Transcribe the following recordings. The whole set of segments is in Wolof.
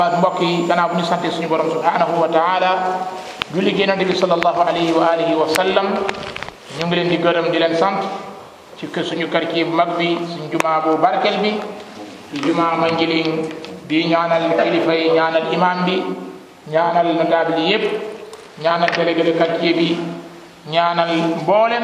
mbokk yi gannaaw bu ñu sante suñu borom subhanahu wa taala julli gi yonente bi sallallahu alayhi wa alihi wa sallam ñu ngi leen di gërëm di leen sant ci kër suñu quartier bu mag bi suñu jumaa bu barkel bi di jumaa Manjiling di ñaanal kilifa yi ñaanal imam bi ñaanal notable yi yépp ñaanal délégué de quartier bi ñaanal mboolem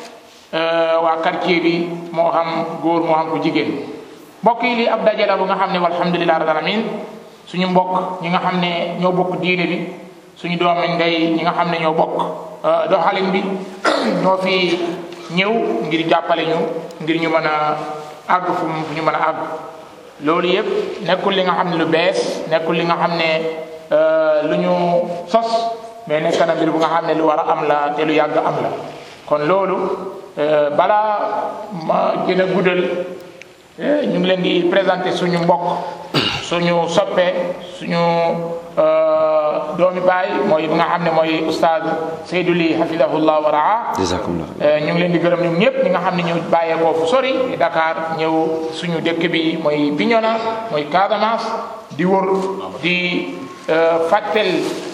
waa quartier bi moo xam góor moo xam ku jigéen mbokk yi lii ab daje la bu nga xam ne walhamdulilah rabbil alamin suñu mbokk ñi nga xam ne ñoo bokk diine bi suñu doomi ndey ñi nga xam ne ñoo bokk doxalin bi ñoo fi ñëw ngir jàppale ñu ngir ñu mën a àgg fu fu ñu mën a àgg loolu yëpp nekkul li nga xam ne lu bees nekkul li nga xam ne lu ñu sos mais nekk na mbir bu nga xam ne lu war a am la te lu yàgg am la kon loolu balaa ma gën a guddal ñu ngi leen di présenter suñu mbokk suñu soppe suñu doomi baay mooy bi nga xam ne mooy oustaz Seydou Ly hafidahullah wa raa jazakumullah ñu ngi leen di gërëm ñoom ñëpp ñi nga xam ne ñëw bàyyeekoo fu sori Dakar ñëw suñu dëkk bi mooy Bignona mooy Casamance di wër di fàttel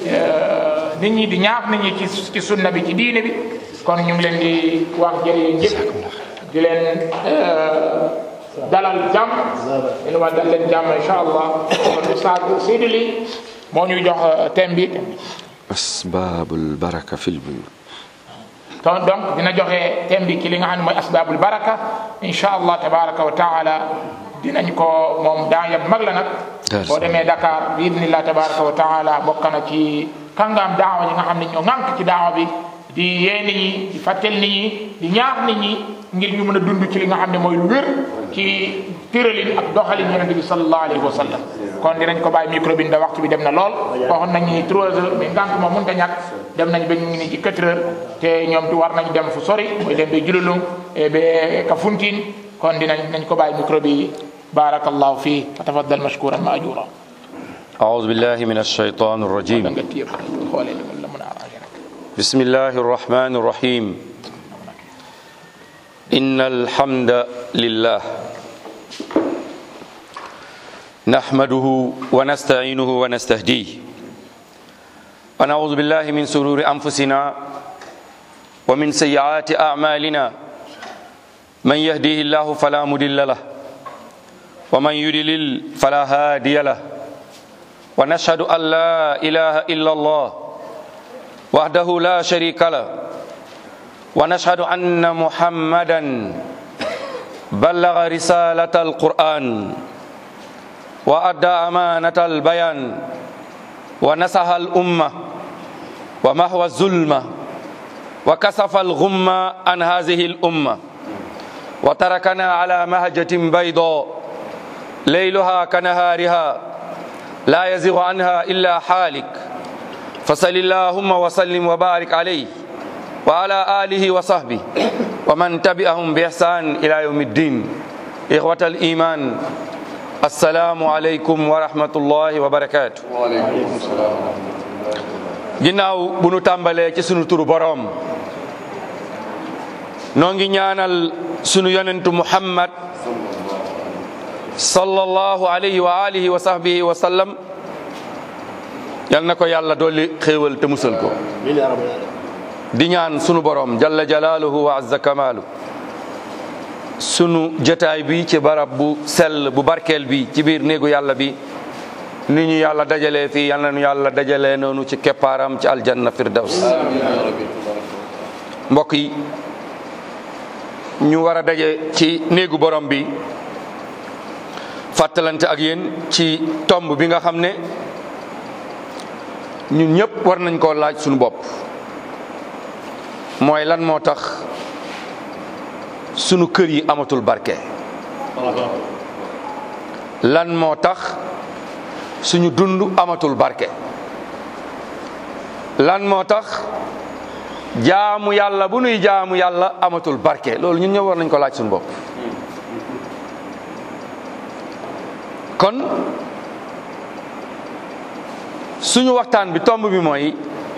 nit ñi di ñaax nit ñi ci ci sunna bi ci diine bi kon ñu ngi leen di wax jërëjëf ñëpp di leen dalal jàmm di leen wax dal leen jàmm incha allah kon oustaz Seydou Ly moo ñuy jox thème bi asbaabul baraka fil buyut ton donc dina joxe thème bi ci li nga xam ne mooy asbaabul baraka incha allah tabaraka wa taala dinañ ko moom daa yab mag la nag boo demee Dakar bi idnillah tabaraka wa taala bokk na ci kàngaam daawa yi nga xam ne ñoo ŋànk ci daawa bi di yee nit ñi di fàttel nit ñi di ñaax nit ñi ngir ñu mën a dund ci li nga xam ne mooy lu wér ci tëralin ak doxalin yonente bi sallallahu alayhi wa sallam kon dinañ ko bàyyi micro bi nda waxtu bi dem na lool waxoon nañ ni trois heures mais ngànt moom mënta ñàkk dem nañ ba ñu ngi ni ci quatre heures te ñoom tu war nañ dem fu sori mooy dem ba jululung ba Kafountine kon dinañ nañ ko bàyyi micro bi barakallahu fii fa tafaddal mashkuran maajura أعوذ بالله من الشيطان الرجيم nga tiir xoolee li mun la mën a arrangé nag بسم الله الرحمن الرحيم إن الحمد لله نحمده ونستعينه ونستهديه ونعوذ بالله من سرور أنفسنا ومن سيئات أعمالنا من يهديه الله فلا مضل له ومن يضلل فلا هادي له ونشهد أن لا إله إلا الله وحده لا شريك له ونشهد أن محمدا بلغ رسالة القرآن وأدى أمانة البيان ونصح الأمة ومحو الظلمة وكسف الغمة عن هذه الأمة وتركنا على مهجة بيضاء ليلها كنهارها لا يزغ عنها إلا حالك فصل اللهم وسلم وبارك عليه وعلى آله وصحبه ومن تبعهم بإحسان إلى يوم الدين إخوة الإيمان السلام عليكم ورحمة الله وبركاته ginnaaw bu nu tàmbalee ci sunu turu boroom noo ngi ñaanal sunu yonentu muhammad sallallahu alayhi wa alihi wa sahbihi wa sallam yal na ko yàlla dolli xéewal te musal ko di ñaan sunu borom jalla jalaaluhu wa azza kamaalu sunu jotaay bi ci barab bu sell bu barkeel bi ci biir néegu yàlla bi ni ñu yàlla dajalee fii yal na ñu yàlla dajalee noonu ci keppaaram ci aljanna firdaws mbokk yi ñu war a daje ci néegu borom bi fàttalante ak yéen ci tomb bi nga xam ne ñun ñëpp war nañ koo laaj suñu bopp mooy lan moo tax sunu kër yi amatul barke lan moo tax suñu dund amatul barke lan moo tax jaamu yàlla bu nuy jaamu yàlla amatul barke loolu ñun ñëpp war nañ ko laaj suñu bopp kon suñu waxtaan bi tomb bi mooy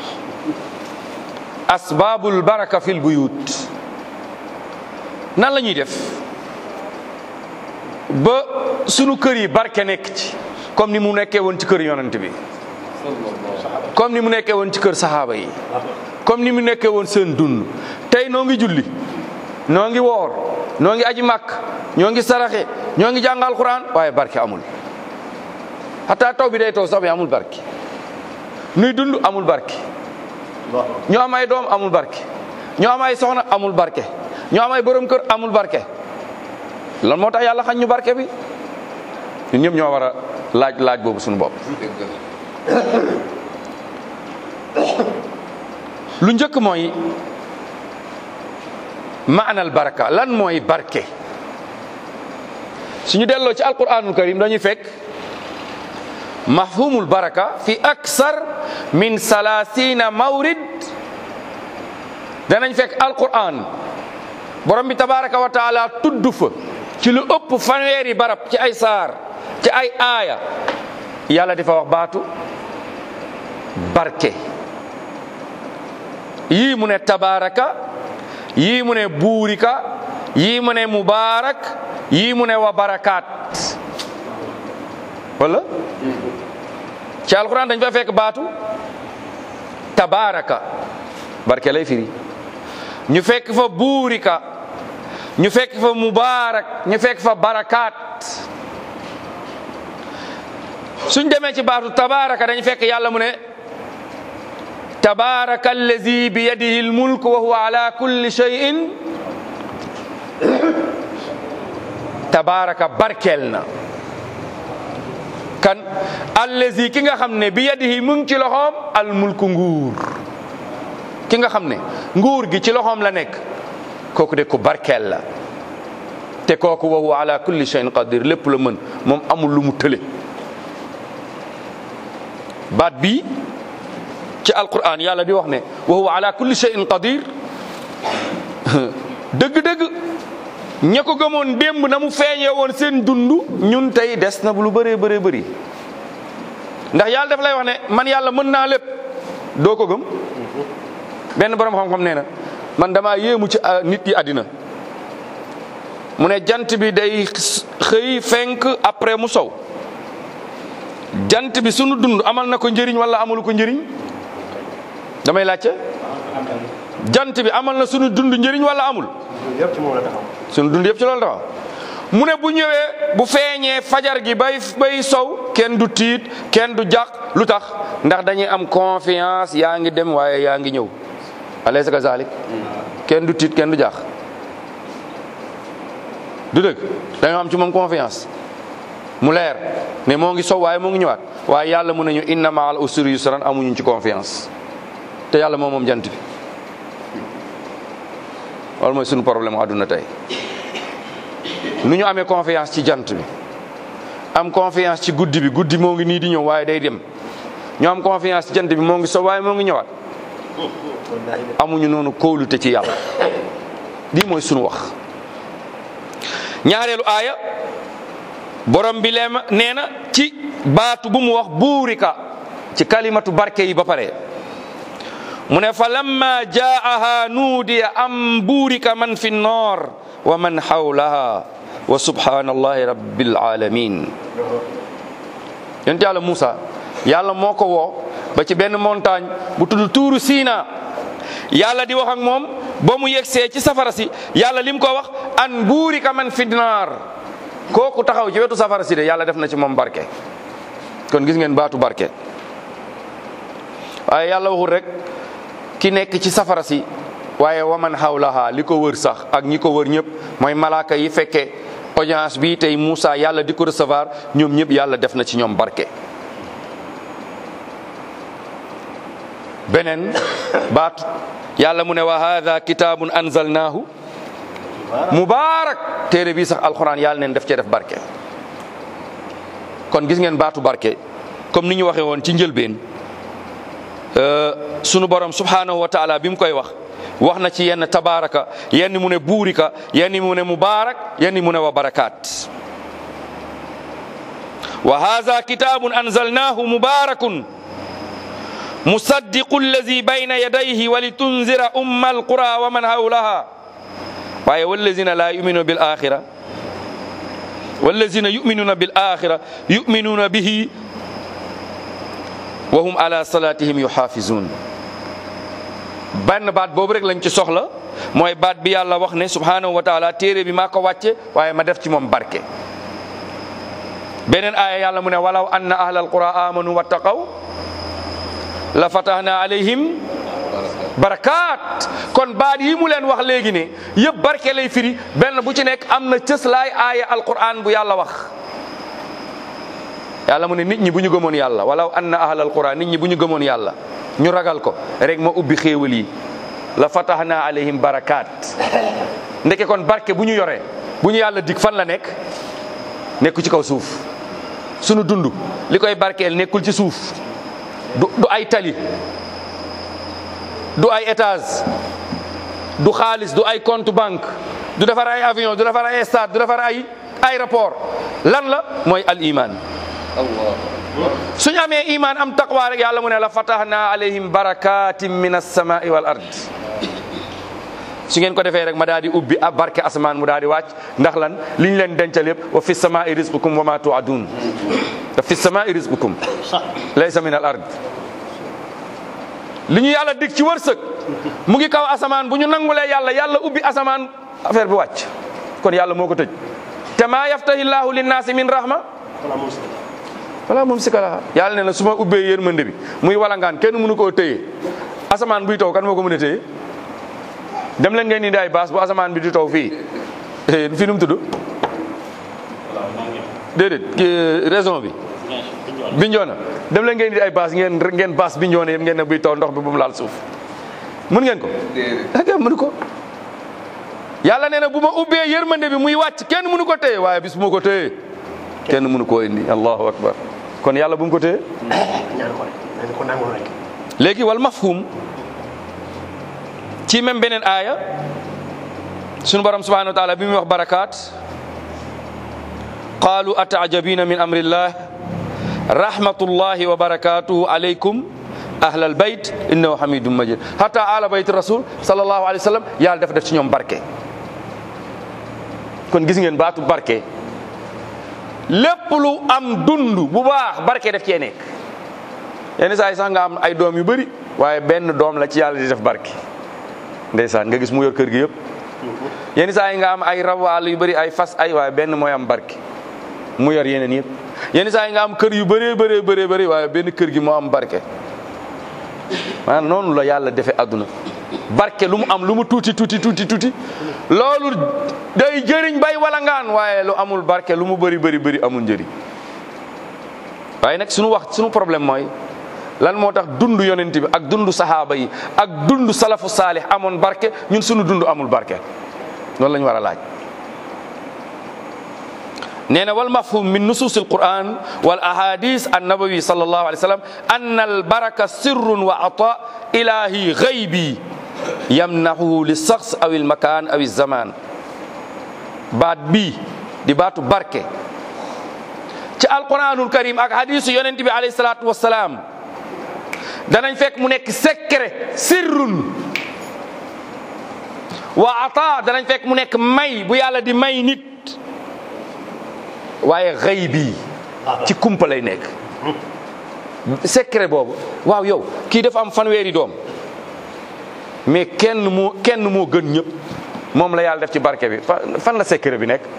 asbaabul baraka fil buyut nan la ñuy def ba sunu kër yi barke nekk ci comme ni mu nekkee woon ci kër yonent bi comme ni mu nekkee woon ci kër saxaaba yi comme ni mu nekkee woon seen dund tey noo ngi julli noo ngi woor noo ngi aji màkk ñoo ngi saraxe ñoo ngi jàng alquran waaye barke amul xataa taw bi day taw sax bi amul barke nuy dund amul barke ñoo am ay doom amul barke ñoo am ay soxna amul barke ñoo am ay borom kër amul barke lan moo tax yàlla xañ ñu barke bi ñun ñëpp ñoo war a laaj laaj boobu suñu bopp lu njëkk mooy maanal baraka lan mooy barke suñu delloo ci alquranul karim dañuy fekk mafhumul baraka fi aksar min salasina mawrid danañ fekk alquran borom bi tabaraka wa taala tudd fa ci lu ëpp fanweeri barab ci ay saar ci ay aaya yàlla di fa wax baatu barke yii mu ne tabaraka yii mu ne buurika yii mu ne mubaarak yii mu ne wa barakaat wala ci alquran dañ fa fekk baatu tabaraka barke lay firi ñu fekk fa buurika ñu fekk fa mubaarak ñu fekk fa barakaat suñ demee ci baatu tabaraka dañ fekk yàlla mu ne tabaraka allazi bi yadihi almulk wa huwa ala kulli shay'in tabaraka barkeel na kan allazi ki nga xam ne bi yadihi mu ngi ci loxoom almulku nguur ki nga xam ne nguur gi ci loxoom la nekk kooku de ko barkeel la te kooku wa huwa ala kulli shay'in qadir lépp la mën moom amul lu mu tële baat bii ci alquran yàlla di wax ne wa huwa ala kulli shay'in qadir dëgg-dëgg ña ko gëmoon démb na mu feeñee woon seen dund ñun tey des na bu lu bëree bëree bëri ndax yàlla daf lay wax ne man yàlla mën naa lépp doo ko gëm benn borom xam-xam nee na man damaa yéemu ci nit yi àddina mu ne jant bi day xëy fenk après mu sow jant bi sunu dund amal na ko njëriñ wala amalu ko njëriñ damay laajte jant bi amal na sunu dund njëriñ wala amul yëpp ci moom la taxaw. sunu dund yëpp ci loolu taxaw mu ne bu ñëwee bu feeñee fajar gi bay bay sow kenn du tiit kenn du jàq lu tax ndax dañuy am confiance yaa ngi dem waaye yaa ngi ñëw alaysa kazalik kenn du tiit kenn du jàq du dëgg dañoo am ci moom confiance mu leer ne moo ngi sow waaye moo ngi ñëwaat waaye yàlla mu ne ñu inna maal usri yusran amuñu ci confiance te yàlla moom moom jant bi loolu mooy suñu problème mu àdduna tey nu ñu amee confiance ci jant bi am confiance ci guddi bi guddi moo ngi nii di ñëw waaye day dem ñu am confiance ci jant bi moo ngi sow waaye moo ngi ñëwaat amuñu noonu kóolute ci yàlla lii mooy sunu wax ñaareelu aaya borom bi leema nee na ci baatu bu mu wax buurika ci kalimatu barke yi ba pare mu ne fa lamma jaaha nuudiya am buurika man fi nnoor wa man hawlaha wa subhanallahi rabbil alamin yonent yàlla Moussa yàlla moo ko woo ba ci benn montagne bu tudd tuuru Siina yàlla di wax ak moom ba mu yegsee ci safara si yàlla lim ko wax an buurika man fi naar kooku taxaw ci wetu safara si de yàlla def na ci moom barke kon gis ngeen baatu barke waaye yàlla waxul rek ki nekk ci safara si waaye waman hawlaha li ko wër sax ak ñi ko wër ñëpp mooy malaaka yi fekkee audience bi tey Moussa yàlla di ko recevoir ñoom ñëpp yàlla def na ci ñoom barke beneen baatu yàlla mu ne wa hadha kitabun anzalnahu mubaarak téere bii sax alxuraan yàlla neen def cee def barke kon gis ngeen baatu barke comme ni ñu waxee woon ci njëlbeen sunu borom subhanahu wa taala bi mu koy wax wax na ci yenn tabaraka yenn mu ne buurika yenn mu ne mubaarak yenn mu ne wa barakaat wa hadha kitabun anzalnahu mubarakun musaddiqu allazi bayna yadayhi wa litunzira umma alqura wa man hawlaha waaye wallazina la yuminu bil axira wallazina yuminuuna bil axira yuminuuna bihi wa hum ala salatihim yuxaafizun benn baat boobu rek lañ ci soxla mooy baat bi yàlla wax ne subhanahu wa taala téere bi maa ko wàcce waaye ma def ci moom barke beneen aaya yàlla mu ne walaw anna ahlal qura amanu wattaqaw la fatahna alayhim barakaat kon baat yi mu leen wax léegi ne yëpp barke lay firi benn bu ci nekk am na cëslaay aaya alquran bu yàlla wax yàlla mu ne nit ñi bu ñu gëmoon yàlla walaw anna ahlal qura nit ñi bu ñu gëmoon yàlla ñu ragal ko rek ma ubbi xéewal yi la fatahna alayhim barakaat ndeke kon barke bu ñu yoree bu ñu yàlla dig fan la nekk nekku ci kaw suuf sunu dund li koy barkeel nekkul ci suuf du du ay tali du ay étage du xaalis du ay compte banque du defar ay avion du defar ay stade du defar ay aéroport lan la mooy al iman suñu amee iman am taqwa rek yàlla mu ne la fatahna alayhim barakatin min as-samai wal ard su ngeen ko defee rek ma daal di ubbi ab barke asamaan mu daal di wàcc ndax lan li ñu leen dencal yëpp wa fi samai rizqukum wa ma tuadun wa fi samai rizqukum laysa min al ard li ñu yàlla dig ci wërsëg mu ngi kaw asamaan bu ñu nangulee yàlla yàlla ubbi asamaan affaire bi wàcc kon yàlla moo ko tëj te maa yaftahi llahu linnaasi min rahma wala moom si kala yàlla ne na su ma ubbee yërmande bi muy walangaan kenn mënu koo téye asamaan buy taw kan moo ko mën a téye dem leen ngeen indi ay baas bu asamaan bi di taw fii fii nu mu tudd déedéet raison bi binjoona dem leen ngeen indi ay baas ngeen ngeen baas binjoona yëpp ngeen ne buy taw ndox bi bu mu laal suuf mun ngeen ko ak mënu ko yàlla nee na bu ma ubbee yërmande bi muy wàcc kenn mënu ko téye waaye bis bu ma ko téye kenn mënu koo indi allahu akbar kon yàlla bu mu ko téye léegi wal mafhum ci même beneen aaya sunu borom subhanahu wa taala bi muy wax barakaat qaalu ataajabina min amrillah rahmatullahi wa barakatuhu alaykum ahlal bayt innahu hamidum majid hatta ala bayt rasul sallallahu alayhi wa sallam yàlla dafa def ci ñoom barke kon gis ngeen baatu barke lépp lu am dund bu baax barke def cee nekk yenn saa yi sax nga am ay doom yu bëri waaye benn doom la ci yàlla di def barke ndeysaan nga gis mu yor kër gi yëpp yenn saa yi nga am ay rawaal yu bëri ay fas ay waaye benn mooy am barke mu yor yeneen yëpp yenn saa yi nga am kër yu bëree bëree bëree bëri waaye benn kër gi moo am barke maanaam noonu la yàlla defee àdduna barke lu mu am lu mu tuuti tuuti tuuti tuuti loolu day jëriñ bay walangaan waaye lu amul barke lu mu bëri bëri bëri amul njëriñ waaye nag suñu wax suñu problème mooy lan moo tax dund yonent bi ak dund sahaaba yi ak dund salafu saalih amoon barke ñun suñu dund amul barke loolu la ñu war a laaj nee na wal mafhum min nusus al quran wal ahadis an nabawi sallallahu alayhi wa sallam anna al baraka sirrun wa ata ilahi ghaybi yamnahu li shakhs aw al makan aw al zaman baat bii di baatu barke ci alquranul karim ak hadisu yonent bi alayhi salatu wassalam danañ fekk mu nekk secret sirrun wa ata danañ fekk mu nekk may bu yàlla di may nit waaye xëy bii ci kumpa lay nekk secret boobu waaw yow kii dafa am fanweeri doom mais kenn moo kenn moo gën ñëpp moom la yàlla def ci barke bi fan la secret bi nekk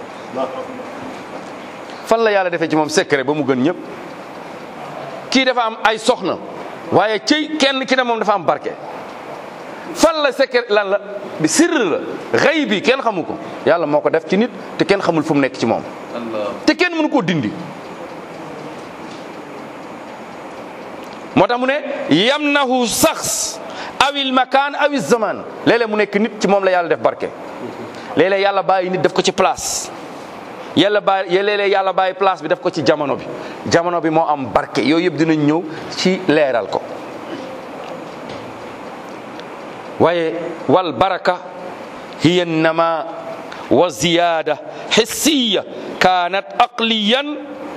fan la yàlla defee ci moom secret ba mu gën ñëpp kii dafa am ay soxna waaye ci kenn ki ne moom dafa am barke fan la secret lan la bi sirr la xëy bi kenn xamu ko yàlla moo ko def ci nit te kenn xamul fu mu nekk ci moom te kenn mënu koo dindi moo tax mu ne yamnahu sax awil makaan awil zaman léeg-léeg mu nekk nit ci moom la yàlla def barke léeg-léeg yàlla bàyyi nit def ko ci place yàlla bàyyi léeg-léeg yàlla bàyyi place bi def ko ci jamono bi jamono bi moo am barke yooyu yëpp dinañ ñëw ci leeral ko waaye wal baraka hiya nama wa ziyada hissiya kaanat aqliyan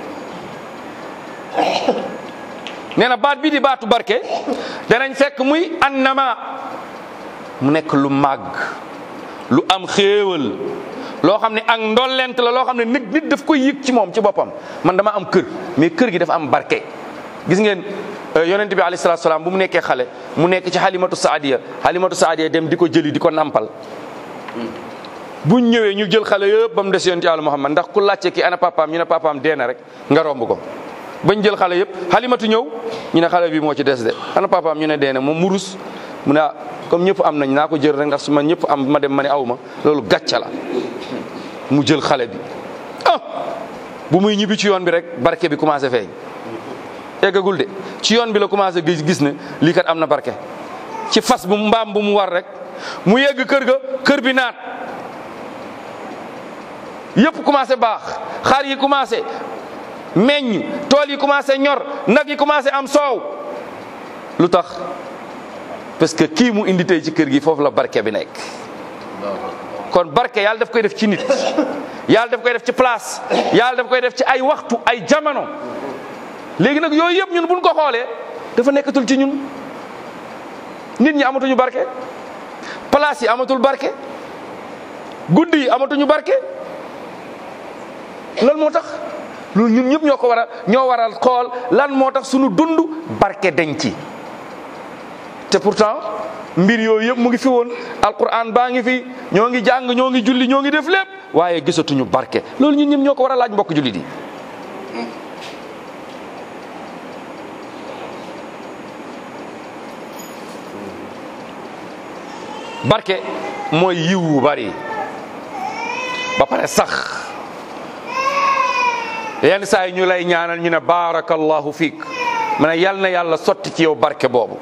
nee na baat bi di baatu barke danañ fekk muy annama mu nekk lu màgg lu am xéewal loo xam ne ak ndollent la loo xam ne nit nit daf koy yëg ci moom ci boppam man dama am kër mais kër gi dafa am barke gis ngeen yonent bi alayhi salaatu salaam bu mu nekkee xale mu nekk ci halimatu saadiya halimatu saadiya dem di ko jëli di ko nampal buñ ñëwee ñu jël xale yëpp ba mu des yonent yàlla Muhammad ndax ku laajte ki ana papaam ñu ne papaam dee na rek nga romb ko bañ jël xale yëpp halimatu ñëw ñu ne xale bi moo ci des de ana papaam ñu ne dee na moom mu rus mu ne ah comme ñëpp am nañ naa ko jël rek ndax su ma ñëpp am ma dem ma ne aw ma loolu gàcca la mu jël xale bi ah bu muy ñibbi ci yoon bi rek barke bi commencé feeñ eggagul de ci yoon bi la commencé gis gis ne lii kat am na barke ci fas bu mbaam bu mu war rek mu yegg kër ga kër bi naat yëpp commencé baax xar yi commencé meññ tool yi commencé ñor nag yi commencé am soow lu tax parce que kii mu indi tey ci kër gi foofu la barke bi nekk kon barke yàlla daf koy def ci nit yàlla daf koy def ci place yàlla daf koy def ci ay waxtu ay jamono léegi nag yooyu yëpp ñun buñ ko xoolee dafa nekkatul ci ñun nit ñi amatuñu barke place yi amatul barke guddi yi amatuñu barke lan moo tax loolu ñun ñëpp ñoo ko war a ñoo waral xool lan moo tax suñu dund barke dañ ci te pourtant mbir yooyu yëpp mu ngi fi woon alquran baa ngi fi ñoo ngi jàng ñoo ngi julli ñoo ngi def lépp waaye gisatuñu barke loolu ñun ñëpp ñoo ko war a laaj mbokk jullit yi barke mooy yiw wu bari ba pare sax yenn saa yi ñu lay ñaanal ñu ne barakallahu fiik ma ne yal na yàlla sotti ci yow barke boobu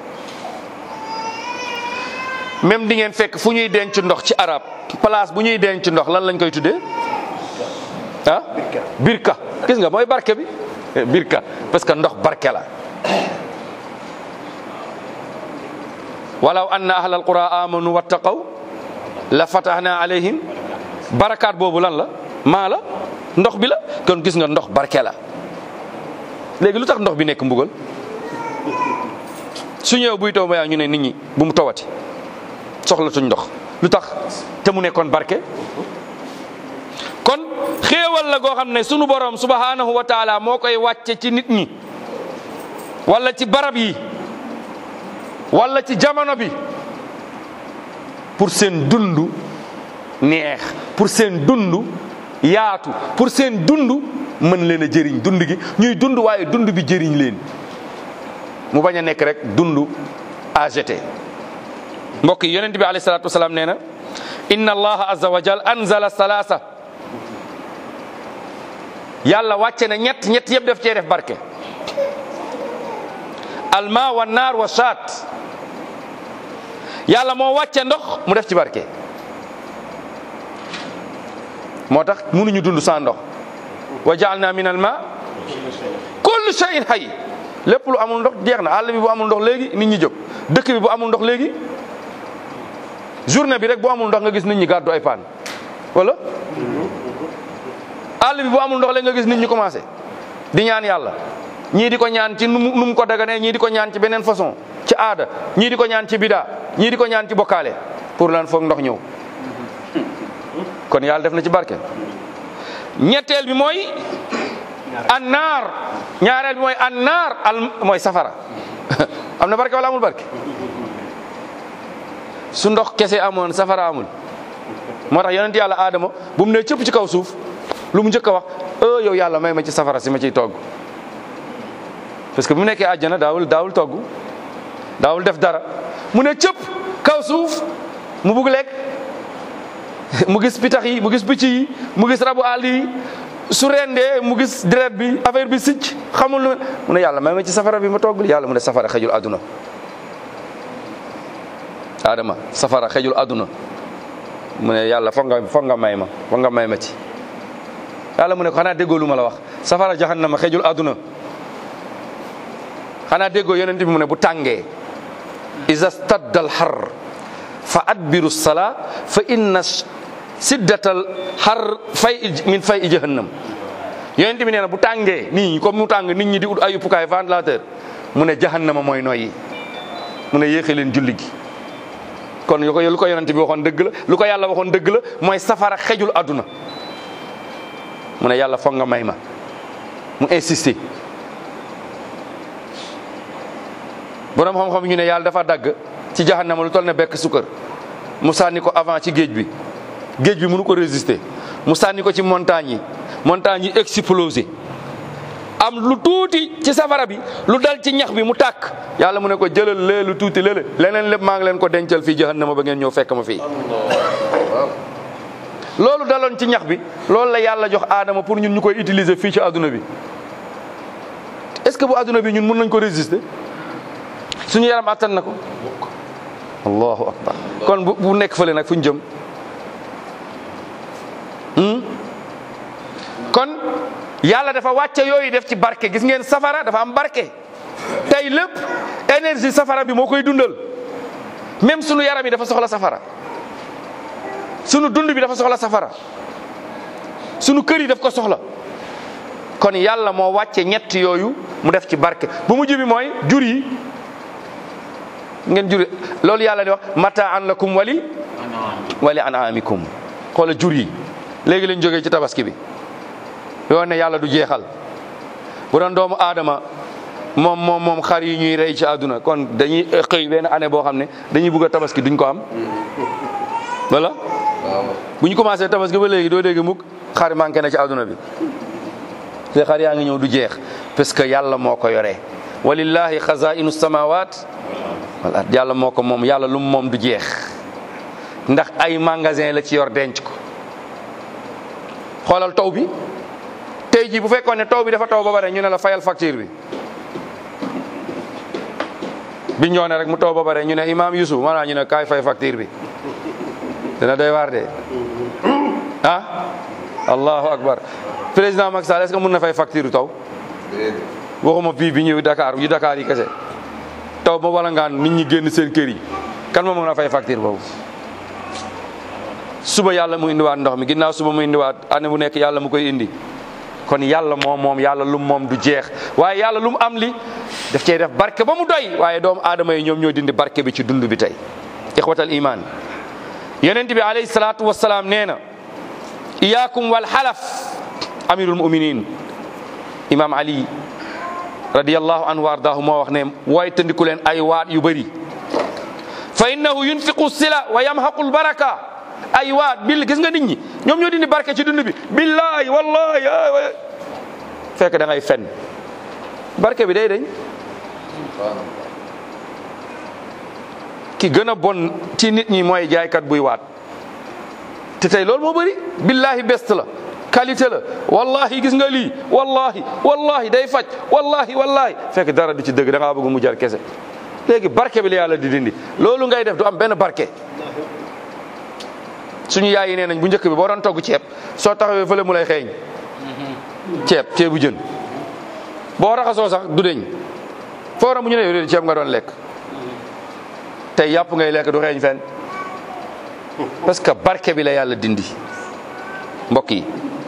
même di ngeen fekk fu ñuy denc ndox ci arab place bu ñuy denc ndox lan lañ koy tuddee ah birka gis nga mooy barke bi birka parce que ndox barke la walaw anna ahla alqura amanu wattaqaw la fatahna alayhim barakaat boobu lan la maa la ndox bi la kon gis nga ndox barke la léegi lu tax ndox bi nekk mbugal su ñëw buy taw ba yaa ñu ne nit ñi bu mu tawati soxlatuñ ndox lu tax te mu nekkoon barke kon xéewal la goo xam ne sunu borom subhanahu wa taala moo koy wàcce ci nit ñi wala ci barab yi wala ci jamono bi pour seen dund neex pour seen dund yaatu pour seen dund mën leen a jëriñ dund gi ñuy dund waaye dund bi jëriñ leen mu bañ a nekk rek dund AGT mbokk yi yonent bi alayhi salaatu wasalaam nee na inna allaha azza wa jal anzala salaasa yàlla wàcce na ñett ñett yëpp def cee def barke alma wa naar wa shaat yàlla moo wàcce ndox mu def ci barke moo tax mënuñu dund sans ndox wa jaalna min al ma kullu shay'in hayy lépp lu amul ndox jeex na àll bi bu amul ndox léegi nit ñi jóg dëkk bi bu amul ndox léegi journée bi rek bu amul ndox nga gis nit ñi gàddu ay paan wala àll bi bu amul ndox léegi nga gis nit ñi commencé di ñaan yàlla ñii di ko ñaan ci nu mu nu mu ko daganee ñii di ko ñaan ci beneen façon ci aada ñii di ko ñaan ci bidaa ñii di ko ñaan ci bokkaale pour lan foog ndox ñëw kon yàlla def na ci barke ñetteel bi mooy annaar ñaareel bi mooy annaar al mooy safara am na barke wala amul barke su ndox kese amoon safara amul moo tax yonent yàlla aadama bu mu ne cëpp ci kaw suuf lu mu njëkk a wax e yow yàlla may ma ci safara si ma ciy togg parce que bu mu nekkee àjjana daawul daawul togg daawul def dara mu ne cëpp kaw suuf mu bugg lekk mu gis pitax yi mu gis picc yi mu gis rabu àll yi su rendee mu gis deret bi affaire bi sicc xamul lu mu ne yàlla may ma ci safara bi ma toggul yàlla mu ne safara xejul àdduna adama safara xejul àdduna mu ne yàlla foog nga foog nga may ma foog nga may ma ci yàlla mu ne ko xanaa déggoo lu ma la wax safara jahannama xejul àdduna xanaa déggoo yonent bi mu ne bu tàngee iza stadda al har fa adbiru sala fa inna siddatal har fay min fay i jahannam yonent bi nee na bu tàngee nii comme mu tàng nit ñi di ut ay uppukaay ventilateur mu ne jahannama mooy noyyi mu ne yéexe leen julli gi kon lu ko lu ko yonent bi waxoon dëgg la lu ko yàlla waxoon dëgg la mooy safara xejul àdduna mu ne yàlla foog nga may ma mu insisté borom xam-xam ñu ne yàlla dafa dagg ci jahannama lu toll ne bekk sukkër mu sànni ko avant ci géej bi géej bi mënu ko résister mu sànni ko ci montagne yi montagne yi explosé am lu tuuti ci safara bi lu dal ci ñax bi mu tàkk yàlla mu ne ko jëlal lee lu tuuti lële leneen lépp maa ngi leen ko dencal fii jahannama ba ngeen ñëw fekk ma fii loolu daloon ci ñax bi loolu la yàlla jox aadama pour ñun ñu koy utiliser fii ci adduna bi est-ce que bu adduna bi ñun mën nañ ko résister suñu yaram attan na ko allahu akbar kon bu bu nekk fële nag fu ñu jëm kon yàlla dafa wàcce yooyu def ci barke gis ngeen safara dafa am barke tey lépp énergie safara bi moo koy dundal même sunu yaram yi dafa soxla safara sunu dund bi dafa soxla safara sunu kër yi daf ko soxla kon yàlla moo wàcce ñett yooyu mu def ci barke bu mujj bi mooy jur yi ngeen jur loolu yàlla di wax mataan lakum wali wali anamikum xoola jur yi léegi lañ jógee ci tabaski bi yoo ne yàlla du jeexal bu doon doomu aadama moom moom moom xar yi ñuy rey ci àdduna kon dañuy xëy benn année boo xam ne dañuy bugg a tabaski duñ ko am wala bu ñu commencé tabaski ba léegi doo dégg mukk xar manqué na ci àdduna bi te xar yaa ngi ñëw du jeex parce que yàlla moo ko yoree walillahi xazainu samawat wal ard yàlla moo ko moom yàlla lu mu moom du jeex ndax ay magasin la ci yor denc ko xoolal taw bi tey jii bu fekkoon ne taw bi dafa taw ba bare ñu ne la fayal facture bi bi ñoo ne rek mu taw ba bare ñu ne imam Yusuf maanaam ñu ne kaay fay facture bi dina doy waar de ah allahu akbar président Macky Sall est-ce que mun na fay facture taw waxuma bii bi ñëw Dakar yu Dakar yi kese taw ba wala ngaan nit ñi génn seen kër yi kan ma mën a fay facture boobu suba yàlla mu indiwaat ndox mi ginnaaw suba mu indiwaat année bu nekk yàlla mu koy indi kon yàlla moom moom yàlla lum moom du jeex waaye yàlla lu mu am li daf cey def barke ba mu doy waaye doomu aadama yi ñoom ñoo dindi barke bi ci dund bi tey ixwatal iman yonent bi alayhi salaatu wasalaam nee na iyaakum wal xalaf amirul muminin imam ali radiyallahu anhu wa ardaahu moo wax ne wooy tandiku leen ay waat yu bëri fa innahu yunfiqu sila wa yamhaqu lbaraka ay waat bil gis nga nit ñi ñoom ñoo dindi barke ci dund bi billahi wallahi fekk da ngay fen barke bi day dañ ki gën a bon ci nit ñi mooy jaaykat buy waat te tey loolu moo bëri billahi best la qualité la wallahi gis nga lii wallahi wallahi day faj wallahi wallahi fekk dara du ci dëgg da ngaa bëgg mu jar kese léegi barke bi la yàlla di dindi loolu ngay def du am benn barke suñu yaay yi nee nañ bu njëkk bi boo doon togg ceeb soo taxawee fële mu lay xeeñ ceeb ceebu jën boo raxasoo sax du deñ foo mu ñu ne yow ceeb nga doon lekk tey yàpp ngay lekk du xeeñ fenn parce que barke bi la yàlla dindi mbokk yi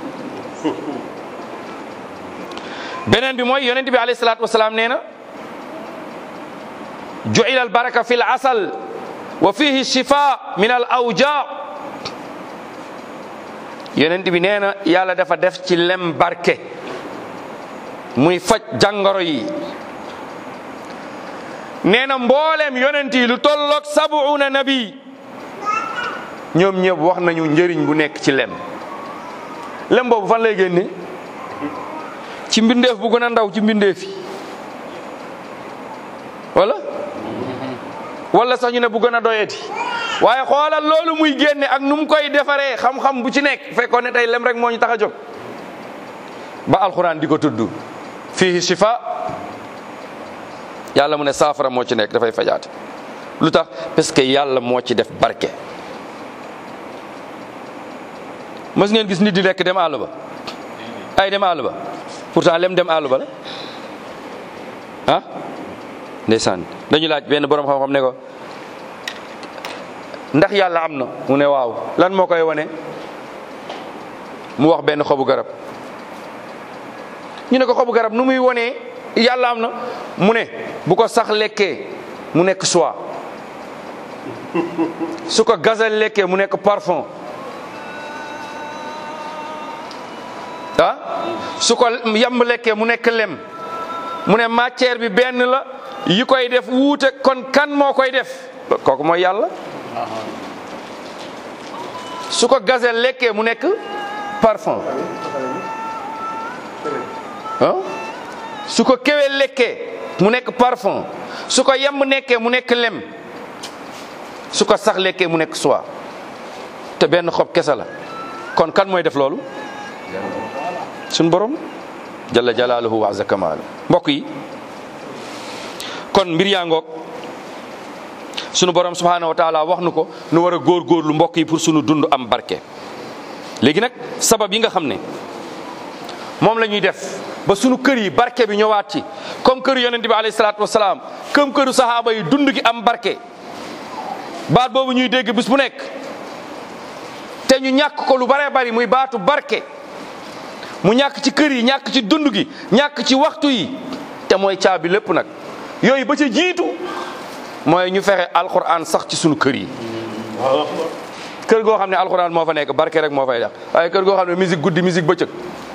beneen bi mooy yonent bi alayhi salaatu wasalaam nee na ju'ila al baraka fi l asal wa fihi shifa min al awja yonent bi nee na yàlla dafa def ci lem barke muy faj jàngoro yi nee na mbooleem yonent yi lu tolloog sabuuna nabi ñoom ñëpp wax nañu njëriñ bu nekk ci lem lem boobu fan lay génne ci mbindeef bu gën a ndaw ci mbindeef yi wala wala sax ñu ne bu gën a doyeti waaye xoolal loolu muy génne ak nu mu koy defaree xam-xam bu ci nekk fekkoon ne tey lem rek moo ñu tax a jóg ba alxuraan di ko tudd fihi shifa yàlla mu ne saafara moo ci nekk dafay fajaate lu tax parce que yàlla moo ci def barke mës ngeen gis nit di lekk dem àll ba ay dem àll ba pourtant lem dem àll ba la ah ndeysaan dañu laaj benn borom xam-xam ne ko ndax yàlla am na mu ne waaw lan moo koy wane mu wax benn xobu garab ñu ne ko xobu garab nu muy wonee yàlla am na mu ne bu ko sax lekkee mu nekk soie su ko gazelle lekkee mu nekk parfum ah su ko yamb lekkee mu nekk lem mu ne matière bi benn la yi koy def wuute kon kan moo koy def kooku mooy yàlla su ko gazelle lekkee mu nekk parfum ah su ko kéwél lekkee mu nekk parfum su ko yamb nekkee mu nekk lem su ko sax lekkee mu nekk soie te benn xob kese la kon kan mooy def loolu suñ borom jalla jalaaluhu wa azza kamaalu mbokk yi kon mbir yaa ngoog sunu borom subhaanahu wa taala wax nu ko nu war a góorgóorlu mbokk yi pour sunu dund am barke léegi nag sabab yi nga xam ne moom la ñuy def ba sunu kër yi barke bi ñëwaat ci comme kër yonent bi alayhi salaatu wasalaam comme këru sahaaba yi dund gi am barke baat boobu ñuy dégg bis bu nekk te ñu ñàkk ko lu bare bari muy baatu barke mu ñàkk ci kër yi ñàkk ci dund gi ñàkk ci waxtu yi te mooy caabi lépp nag yooyu ba ca jiitu mooy ñu fexe alquran sax ci sunu kër yi kër goo xam ne alquran moo fa nekk barke rek moo fay def waaye kër goo xam ne musique guddi musique bëccëg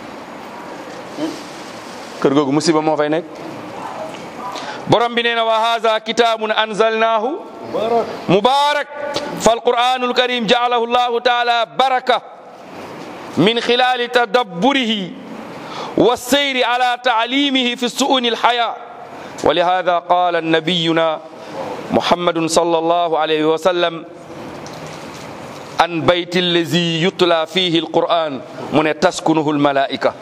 kër googu musiba moo fay nekk borom bi nee na wa haza kitabun anzalnahu mubarak falquranul karim jaalahu llahu taala baraka min khilali tadabburihi والسير على تعليمه في السؤون الحياة ولهذا قال نبينا محمد صلى الله عليه وسلم عن بيت الذي يتلى فيه القرآن من تسكنه الملائكة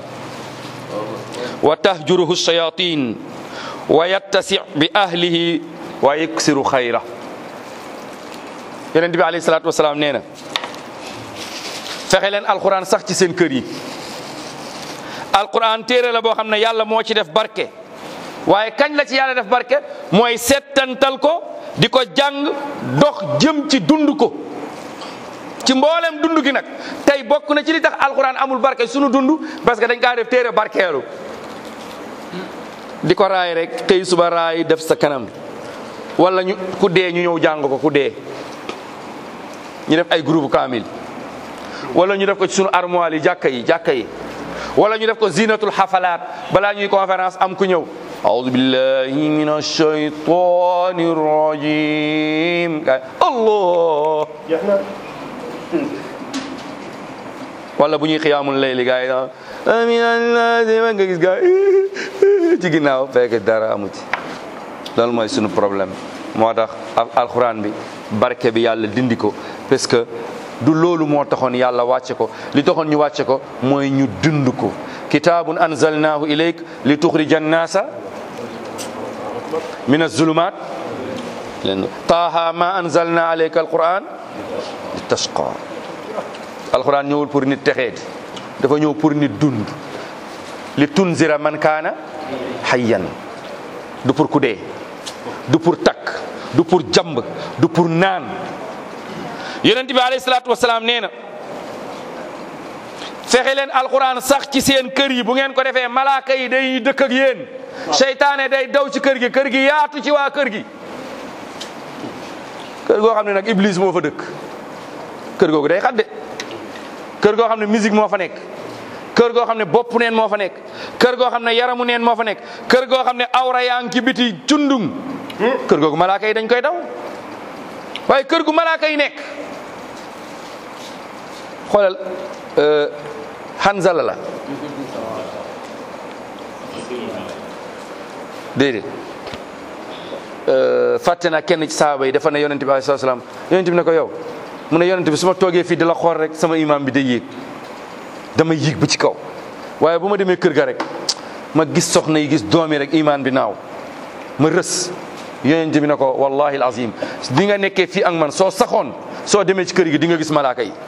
وتهجره الشياطين ويتسع بأهله ويكسر خيره yonent bi alayhi salaatu wasalaam nee na fexe leen alquran sax ci seen kër yi alquran téere la boo xam ne yàlla moo ci def barke waaye kañ la ci yàlla def barke mooy settantal ko di ko jàng dox jëm ci dund ko ci mboolem dund gi nag tey bokk na ci li tax alquran amul barke sunu dund parce que dañ kaa def téere barkeelu di ko raay rek tey suba raay def sa kanam wala ñu ku dee ñu ñëw jàng ko ku dee ñu def ay groupe kaamil wala ñu def ko ci sunu armoire yi jàkka yi jàkka yi wala ñu def ko zinatul xafalaat balaa ñuy conférence am ku ñëw aoudu billahi min alshaytani rajim ga allah wala bu ñuy xiyaamul layli gaa yi amin allah nga gis gaa yi ci ginnaaw fekk dara amu ci loolu mooy sunu problème moo tax alxuraan bi barke bi yàlla dindi ko parce que du loolu moo taxoon yàlla wàcce ko li taxoon ñu wàcce ko mooy ñu dund ko kitaabun anzalnaahu ilayk li tuxrija annaasa min azulumat len taaha ma anzalna alayka alquran li tashqa alquran ñëwul pour nit texeeti dafa ñëw pour nit dund li tunzira man kaana hayyan du pour ku dee du pour takk du pour jamb du pour naan yonent bi alayhi salaatu wasalaam nee na fexe leen alquran sax ci seen kër yi bu ngeen ko defee malaaka yi day dëkk ak yéen seytaane day daw ci kër gi kër gi yaatu ci waa kër gi kër goo xam ne nag iblis moo fa dëkk kër googu day xadde kër goo xam ne musique moo fa nekk kër goo xam ne bopp neen moo fa nekk kër goo xam ne yaramu neen moo fa nekk kër goo xam ne awra yaa ngi ci biti cundung kër googu malaaka yi dañ koy daw waaye kër gu malaaka yi nekk xoolal Hanzala la déedéet fàtte naa kenn ci saaba yi dafa ne yonente bi alayhi salaam yonente bi ne ko yow mu ne yonente bi su ma toogee fii di la xool rek sama imam bi day yéeg dama yéeg ba ci kaw waaye bu ma demee kër ga rek ma gis soxna yi gis doom yi rek imaan bi naaw ma rës yonente bi ne ko wallahi alazim di nga nekkee fii ak man soo saxoon soo demee ci kër gi di nga gis malaaka yi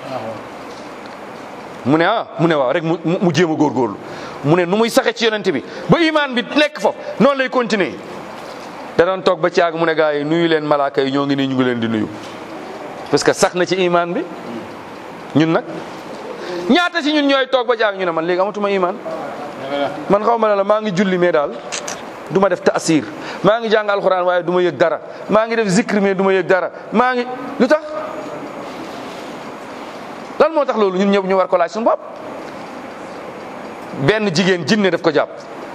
mu ne ah mu ne waaw rek mu mu jéem a góorgóorlu mu ne nu muy saxe ci yonent bi ba imaan bi nekk foofu noonu lay continuer da doon toog ba ci àgg mu ne gaa yi nuyu leen malaaka yi ñoo ngi nii ñu ngi leen di nuyu parce que sax na ci imaan bi ñun nag ñaata si ñun ñooy toog ba ci àgg ñu ne man léegi amatuma imaan man xaw ma ne la maa ngi julli mais daal du ma def taasir maa ngi jàng alxuraan waaye du ma yëg dara maa ngi def zikr mais du ma yëg dara maa ngi lu tax lan moo tax loolu ñun ñëpp ñu war ko laaj suñu bopp benn jigéen jinne daf ko jàpp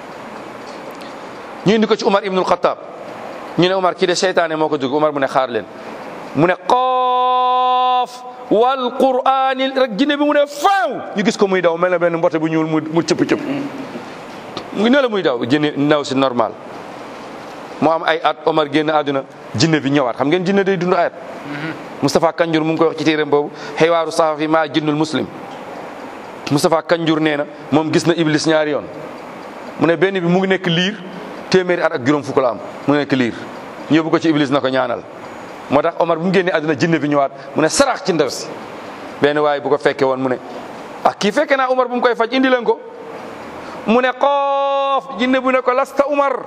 ñu indi ko ci Umar ibnul Xattaab ñu ne Umar kii de seytaane moo ko dugg Umar mu ne xaar leen mu ne qoof wal quraanil rek jinne bi mu ne faaw ñu gis ko muy daw mel na benn mbote bu ñuul mu mu cëpp cëpp mu ne la muy daw jinne ndaw si normal mu am ay at Omar génn àdduna jinne bi ñëwaat xam ngeen jinne day dund ayat Moustapha Kanjur mu ngi koy wax ci téeram boobu xeywaaru sahafi maa jinnul muslim Moustapha Kanjur nee na moom gis na Iblis ñaari yoon mu ne benn bi mu ngi nekk liir téeméeri at ak juróom fukk la am mu ngi nekk liir ñu yóbbu ko ci Iblis na ko ñaanal moo tax Omar bu mu génnee àdduna jinne bi ñëwaat mu ne sarax ci ndaw si benn waaye bu ko fekkee woon mu ne ah kii fekke naa Omar bu mu koy faj indi leen ko mu ne xoof jinne bu ne ko lasta Umar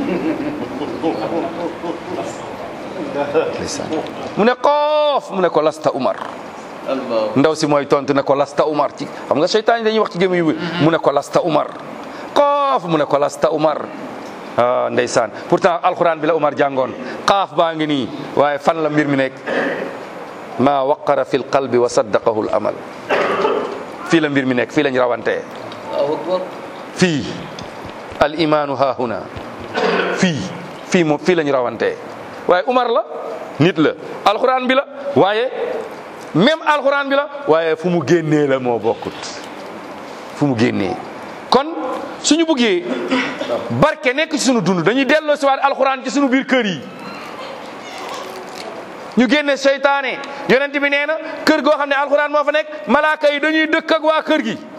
mu ne xoof mu ne ko lasta Umar ndaw si mooy tontu ne ko lasta Umar ci xam nga seytaan yi dañuy wax ci gémmiñ yu mu ne ko lasta Umar xoof mu ne ko lasta Umar ah ndeysaan pourtant alxuraan bi la Umar jàngoon xaaf baa ngi nii waaye fan la mbir mi nekk ma waqara fi lqalbi wa saddaqahu l amal fii la mbir mi nekk fii lañ rawantee fii al imaanu haahuna fii fii moom fii lañ rawantee waaye Umar la nit la alxuraan bi la waaye même alxuraan bi la waaye fu mu génnee la moo bokkut fu mu génnee kon suñu buggee barke nekk ci sunu dund dañuy delloo si waat alxuraan ci sunu biir kër yi ñu génne seytaane yonent bi nee na kër goo xam ne alxuraan moo fa nekk malaaka yi dañuy dëkk ak waa kër gi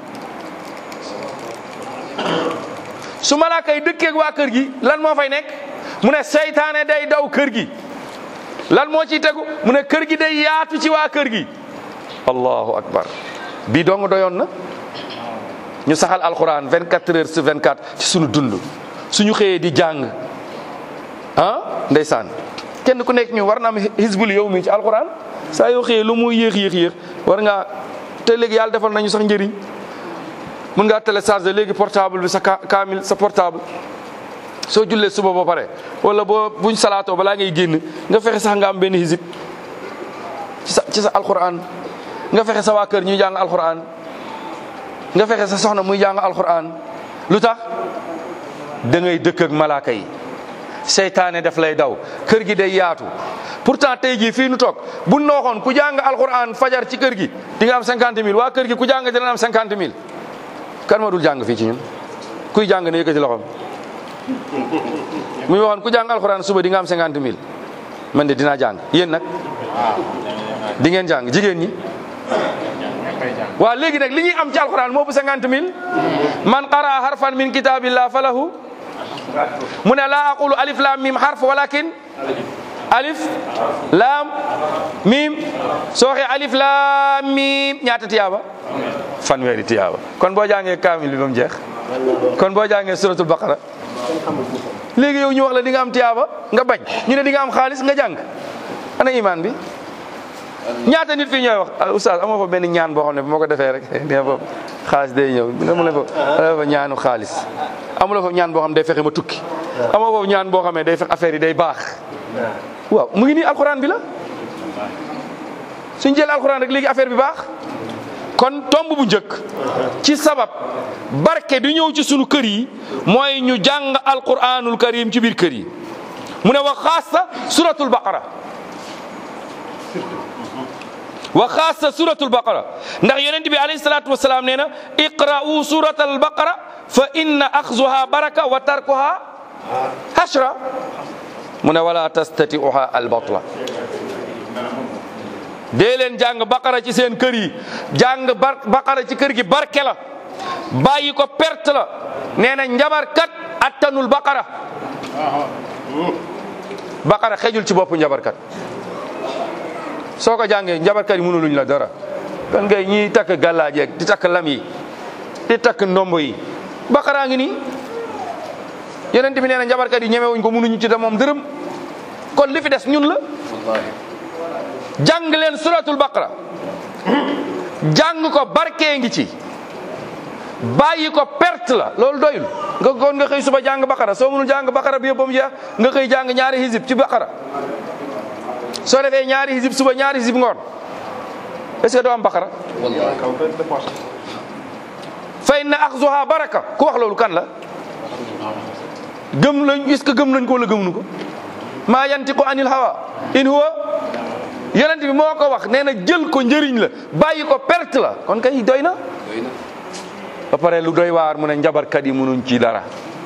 su malaaka yi dëkkee ak waa kër gi lan moo fay nekk mu ne seytaane day daw kër gi lan moo ciy tegu mu ne kër gi day yaatu ci waa kër gi allahu akbar bii dong doyoon na ñu saxal alxuraan 24 heures sur 24 ci sunu dund suñu xëyee di jàng ah ndeysaan kenn ku nekk ñu war na am hisbul yow mi ci alxuraan saa yoo xëyee lu muy yéex yéex yéex war ngaa te léegi yàlla defal nañu sax njëriñ mën ngaa télécharger léegi portable bi sa kaamil sa portable soo jullee suba ba pare wala boo buñ salaatoo balaa ngay génn nga fexe sax nga am benn hisib ci sa ci sa alxuraan nga fexe sa waa kër ñuy jàng alxuraan nga fexe sa soxna muy jàng alxuraan lu tax da ngay dëkk ak malaaka yi seytaane daf lay daw kër gi day yaatu pourtant tey jii fii nu toog bu nooxoon ku jàng alxuraan fajar ci kër gi di nga am cinquante mille waa kër gi ku jàng dina am cinquante mille kan ma dul jàng fii ci ñun kuy jàng ne yëkkati loxoom muy waxoon ku jàng alxuraan suba di nga am cinquante mille man de dinaa jàng yéen nag di ngeen jàng jigéen ñi waaw léegi nag li ñuy am ci alxuraan moo bu cinquante mille man qara harfan min kitabillah falahu mu ne laa aqulu alif lam mim harf walakin alif lam mim soo waxee alif lam mim ñaata tiyaaba fanweeri tiyaaba kon boo jàngee kaamil bi ba mu jeex kon boo jàngee suratul baqara léegi yow ñu wax la di nga am tiyaaba nga bañ ñu ne di nga am xaalis nga jàng ana imaan bi ñaata nit fii ñooy wax oustaz amoo fa benn ñaan boo xam ne bu ma ko defee rek dina fa xaalis day ñëw amu la fa fa ñaanu xaalis amu la fa ñaan boo xam ne day fexe ma tukki amoo fa ñaan boo xam ne day fexe affaire yi day baax waaw mu ngi nii alxuraan bi la suñ jël alxuraan rek léegi affaire bi baax kon tomb bu njëkk ci sabab barke di ñëw ci sunu kër yi mooy ñu jàng alquranul karim ci biir kër yi mu ne wa xaasa suratul baqara wa xaasa suratul baqara ndax yonent bi alayhi salaatu wasalaam nee na iqra'u suratal baqara fa inna axzuha baraka wa tarkuha hashra mu ne wala tastati'uha albatla dee leen jàng baqara ci seen kër yi jàng bar baqara ci kër gi barke la bàyyi ko perte la nee na njabarkat attanul baqara baqara xejul ci boppu njabarkat soo ko jàngee njabarkat yi mënuluñ la dara kan ngay ñiy takk gàllaajeeg di takk lam yi di takk ndombo yi baqara ngi nii yonent bi nee na njabarkat yi ñemewuñ ko mënuñu ci da moom dërëm kon li fi des ñun la jàng leen suratul baqara jàng ko barkee ngi ci bàyyi ko perte la loolu doyul nga kon nga xëy suba jàng baqara soo mënul jàng baqara bi yëpp ba mu jeex nga xëy jàng ñaari hizib ci baqara soo defee ñaari hizib suba ñaari hizib ngoon est-ce que doo am baqara fa inna axzuha baraka ku wax loolu kan la gëm lañ est-ce que gëm nañ ko wala gëmuñu ko maa yantiqu anil hawa in huwa yonent bi moo ko wax nee na jël ko njëriñ la bàyyi ko perte la kon kay doy na ba pare lu doy waar mu ne njabarkat yi mënuñ ci dara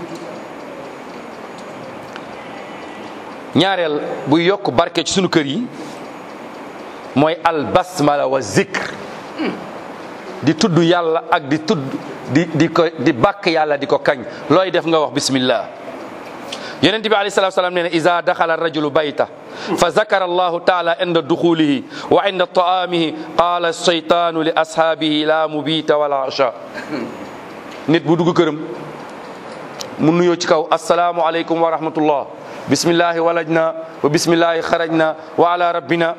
ñaareel buy yokk barke ci sunu kër yi mooy al basmala wa zikr di tudd yàlla ak di tudd di di ko di bàkk yàlla di ko kañ looy def nga wax bismillah yonent bi alayhi salatu salaam nee na iza daxala rajulu bayta fa zakara allahu taala inda duxulihi wa inda taamihi qaala shaytaanu li ashaabihi la mubita wala asha nit bu dugg këram mu nuyoo ci kaw asalaamu aleykum wa rahmatullah bismillahi walajna wa bismillahi xarajna wa ala rabbina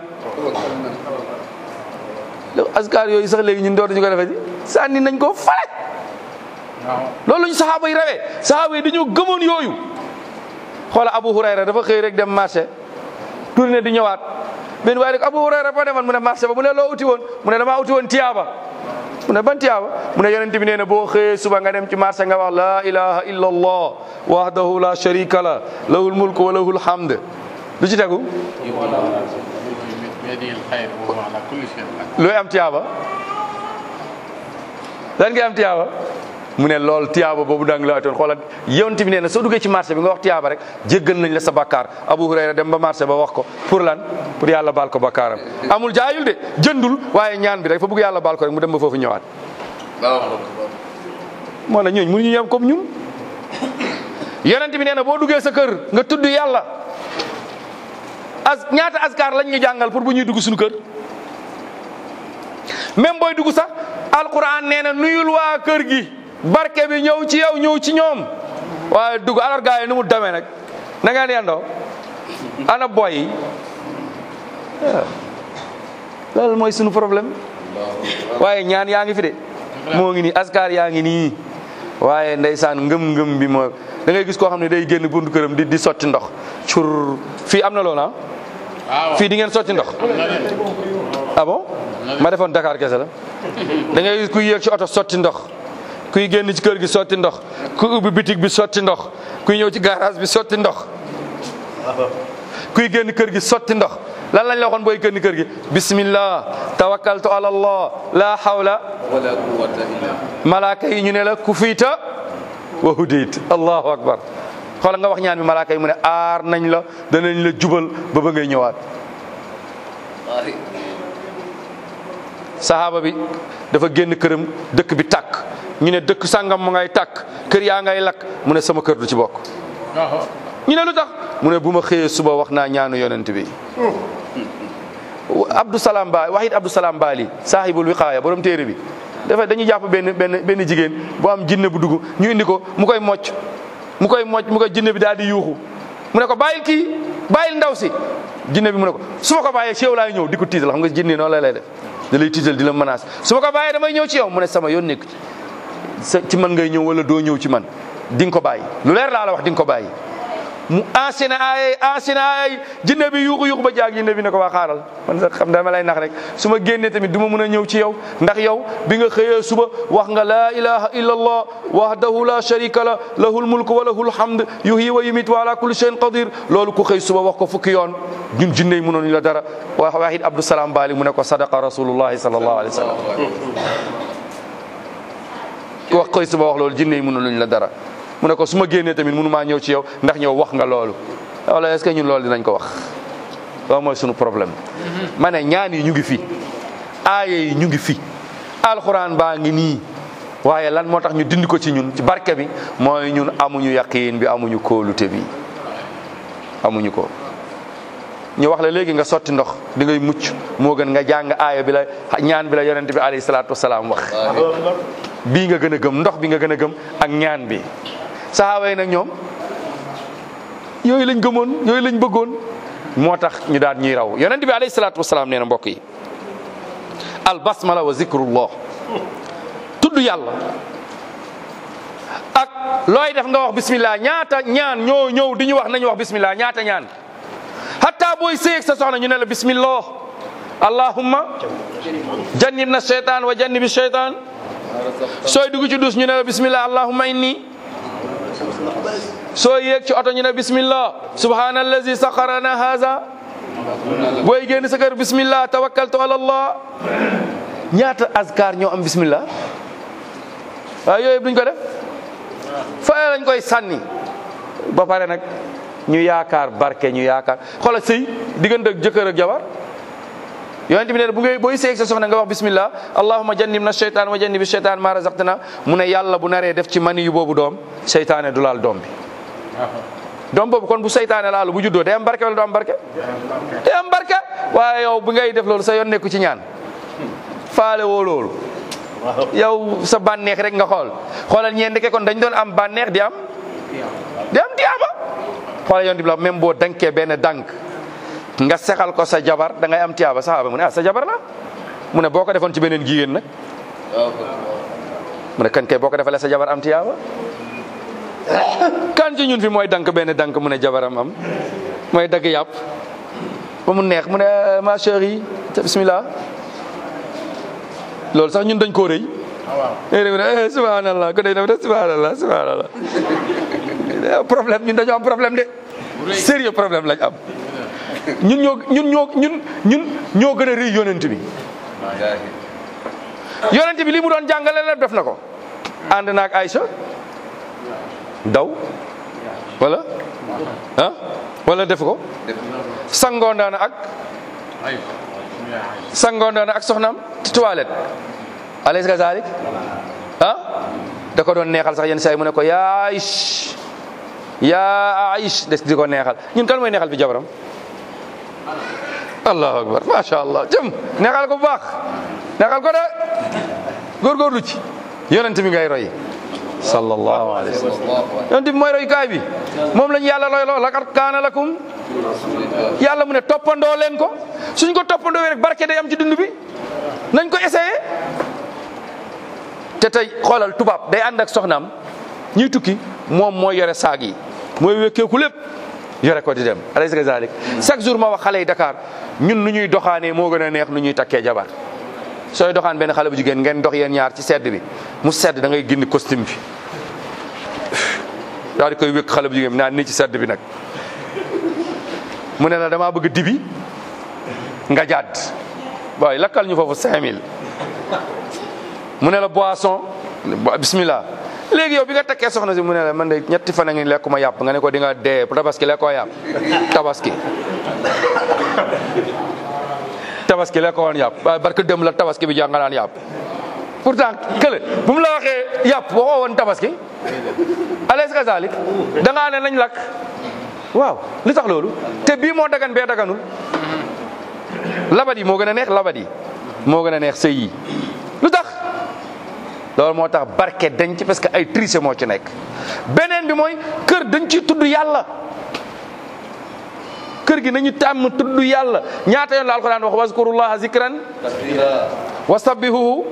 askar yooyu sax léegi ñun dootuñu ko defee di sànni nañ ko fale loolu ñu saxaaba yi rawee saxaaba yi dañoo gëmoon yooyu xoola Abu Hurayra dafa xëy rek dem marché tourné di ñëwaat benn waaye rek Abu Hurayra fa demoon mu ne marché ba mu ne loo uti woon mu ne damaa uti woon tiyaaba mu ne ban tiyaaba mu ne yonent bi nee na boo xëyee suba nga dem ci marché nga wax la ilaha illa allah wahdahu la sharika la lahul mulku wa lahul hamd lu ci tegu looy am tiyaaba lan ngay am tiyaaba mu ne lool tiyaaba boobu dang la atoon xoolal yonent bi nee na soo duggee ci marché bi nga wax tiyaaba rek jéggal nañ la sa bakkaar Abu Hurayra dem ba marché ba wax ko pour lan pour yàlla baal ko bakkaaram amul jaayul de jëndul waaye ñaan bi rek fa bëgg yàlla baal ko rek mu dem ba foofu ñëwaat moo la ñooñ mënuñu yem comme ñun yonent bi nee na boo duggee sa kër nga tudd yàlla as ñaata askar lañ ñu jàngal pour bu ñuy dugg suñu kër même booy dugg sax alquran nee na nuyul waa kër gi barke bi ñëw ci yow ñëw ci ñoom waaye dugg alors gars yi nu mu demee nag na ngeen yendoo ana boy yi loolu mooy sunu problème waaye ñaan yaa ngi fi de moo ngi nii askar yaa ngi nii waaye ndeysaan ngëm-ngëm bi moo da ngay gis koo xam ne day génn buntu këram di di sotti ndox cur fii am na loolu ah fii di ngeen sotti ndox ah bon ma defoon Dakar kese la da ngay gis kuy yéeg ci oto sotti ndox kuy génn ci kër gi sotti ndox kuy ubbi bitig bi sotti ndox kuy ñëw ci garage bi sotti ndox kuy génn kër gi sotti ndox lan lañ la waxoon booy génn kër gi bismillah tawakkaltu ala allah la hawla wala quwwata illa malaaka yi ñu ne la ku fiita wa hudayt allahu akbar xoola nga wax ñaan bi malaaka yi mu ne aar nañ la danañ la jubal ba ba ngay ñëwaat wallahi sahaaba bi dafa génn këram dëkk bi tàkk ñu ne dëkk sàngam mu ngay tàkk kër yaa ngay lakk mu ne sama kër du ci bokk ñu ne lu tax mu ne bu ma xëyee suba wax naa ñaanu yonent bi Abdou Salam Ba Wahid Abdou Salam Bali saahibul wiqaaya borom téere bi dafa dañuy jàpp benn benn benn jigéen bu am jinne bu dugg ñu indi ko mu koy mocc mu koy mocc mu koy jinne bi daal di yuuxu mu ne ko bàyyil kii bàyyil ndaw si jinne bi mu ne ko su ma ko bàyyee ci yow laay ñëw di ko tiital xam nga jinne noonu la lay def da lay tiital di la menace su ma ko bàyyee damay ñëw ci yow mu ne sama yoon nekk sa ci man ngay ñëw wala doo ñëw ci man di nga ko bàyyi lu leer laa la wax di nga ko bàyyi mu enchaîné ay enchaîné ay jinne bi yuuxu yuuxu ba jaag jinne bi ne ko waa xaaral man sax xam dama lay nax rek su ma génnee tamit du ma mën a ñëw ci yow ndax yow bi nga xëyee suba wax nga laa ilaha illa allah wahdahu la sharika la lahul mulku wa lahul hamd yuhyi wa yumit wa ala kulli shay'in qadir loolu ku xëy suba wax ko fukki yoon ñun jinne yi mënoon la dara wa wahid abdou salam bali mu ne ko sadaqa rasulullahi sallallahu alayhi wa sallam ku wax xëy suba wax loolu jinne yi mënoon la dara mu ne ko su ma génnee tamit mënu maa ñëw ci yow ndax ñëw wax nga loolu wala est-ce que ñun loolu dinañ ko wax loolu mooy sunu problème ma ne ñaan yi ñu ngi fi aaya yi ñu ngi fi alxuraan baa ngi nii waaye lan moo tax ñu dindi ko ci ñun ci barke bi mooy ñun amuñu yaqiin bi amuñu kóolute bi amuñu ko ñu wax la léegi nga sotti ndox di ngay mucc moo gën nga jàng aaya bi la ñaan bi la yonent bi alayhi salaatu wasalaam wax bii nga gën a gëm ndox bi nga gën a gëm ak ñaan bi saxaaba yi nag ñoom yooyu lañ gëmoon yooyu lañ bëggoon moo tax ñu daan ñuy raw yonent bi alayhi salaatu wasalaam nee na mbokk yi al basmala wa zikrullah tudd yàlla ak looy def nga wax bismillah ñaata ñaan ñoo ñëw di ñu wax nañu wax bismillah ñaata ñaan hatta booy séeg sa soxna ñu ne la bismillah allahumma jannib na sheytaan wa jannibi sheytaan sooy dugg ci dus ñu ne la bismillah allahumma inni soo yéeg ci oto ñu ne bismillah subhanallazi saxarana haza booy génn sa kër bismillah tawakkaltu ala allah ñaata azkar ñoo am bismillah waaw yooyu duñ ko def fa lañ koy sànni ba pare nag ñu yaakaar barke ñu yaakaar xoolal sëy diggante ak jëkkër ak jabar yonent bi ne bu ngay booy seeg sa soxna nga wax bismillah allahumma jannibna sheytaan wa jannibi sheytaan ma razaqtana mu ne yàlla bu naree def ci mani yu boobu doom seytaane du laal doom bi doom boobu kon bu seytaane laalu bu juddoo day am barke wala du am barke day am barke waaye yow bu ngay def loolu sa yoon nekku ci ñaan faale woo loolu yow sa bànneex rek nga xool xoolal ñeen ndeke kon dañ doon am bànneex di am di am tiyaaba xoolal yoon di la même boo dankee benn dank nga sexal ko sa jabar da ngay am tiyaaba saxaaba mu ne ah sa jabar la mu ne boo ko defoon ci beneen jigéen nag mu ne kan kay boo ko defalee sa jabar am tiyaaba kan ci ñun fi mooy dank benn dank mu ne jabaram am mooy dagg yàpp ba mu neex mu ne ma chérie bismillah loolu sax ñun dañ koo rëy léegi nag ne subhanallah ko day def rek subhanallah subhanallah problème ñun dañoo am problème de sérieux problème lañ am ñun ñoo ñun ñoo ñun ñun ñoo gën a rëy yonent bi yonent bi li mu doon jàngale la def na ko ànd naag Aïcha daw wala ah wala def ko sangoondaana ak sangoondaana ak soxnaam ci toilette alaysa kazalik ah da ko doon neexal sax yenn saa yi mu ne ko yaa Aish yaa Aish des di ko neexal ñun kan mooy neexal fi jabaram allahu akbar macha allah jëm neexal ko bu baax neexal ko de góorgóorlu ci yonent bi ngay roy sallallahu alayhi wa sallam yonent bi mooy roy kaay bi moom lañu yàlla roy loo laqad kaana lakum yàlla mu ne toppandoo leen ko suñ ko toppandoo rek barke day am ci dund bi nañ ko essayé te tey xoolal tubaab day ànd ak soxnaam ñuy tukki moom mooy yore saag yi mooy wekkeeku lépp yore ko di dem alaysa kazalik chaque jour ma wax xale yi Dakar ñun nu ñuy doxaanee moo gën a neex nu ñuy takkee jabar sooy doxaan benn xale bu jigéen ngeen dox yéen ñaar ci sedd bi mu sedd da ngay génn costume bi daal di koy wékk xale bu jigéen bi naan nii ci sedd bi nag mu ne la damaa bëgg dibi nga jàdd waaye lakkal ñu foofu 5000 mu ne la boisson bismillah léegi yow bi nga takkee soxna si mu ne la man de ñetti fan a ngi lekkuma yàpp nga ne ko di nga dee tabaski lekkoo yàpp tabaski tabaski lekkoo woon yàpp waaye barke dem la tabaski bi jànga naan yàpp pourtant kële bu mu la waxee yàpp waxoo woon tabaski alaysa kazalik da ngaa ne nañ lakk waaw li tax loolu te bii moo dagan bee daganul labat yi moo gën a neex labat yi moo gën a neex sëy yi lu tax loolu moo tax barke dañ ci parce que ay triche moo ci nekk beneen bi mooy kër dañ ci tudd yàlla kër gi nañu tàmm tudd yàlla ñaata yoon la alquran wax wazkurullaha zikran wa sabbihuhu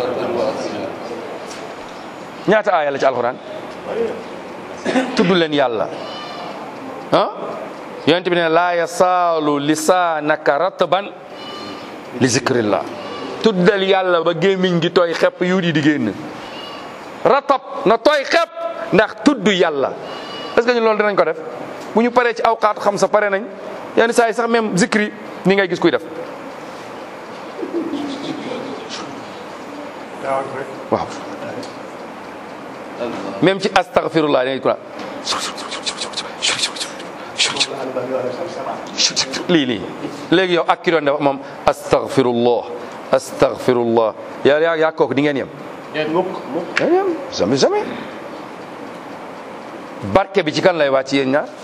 ñaata aaya la ci alquran tudd leen yàlla ah yonent bi ne laa yasaalu lisaanaka ratban li zikrillah tuddal yàlla ba gémmiñ gi tooy xepp yu di di génn ratab na tooy xepp ndax tudd yàlla est-ce que ñu loolu dinañ ko def bu ñu paree ci awqaat xam sa pare nañ yenn saa yi sax même zikri ni ngay gis kuy def waaw même ci astaghfirullah da ngay ko lii lii léegi yow ak ki doon def moom astaghfirullah astaghfirullah yaa yaa yaa kooku di ngeen yem mukk mukk ngeen yem jamais jamais barke bi ci kan lay wàcc yéen ñaar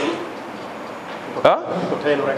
ah ko teylu rek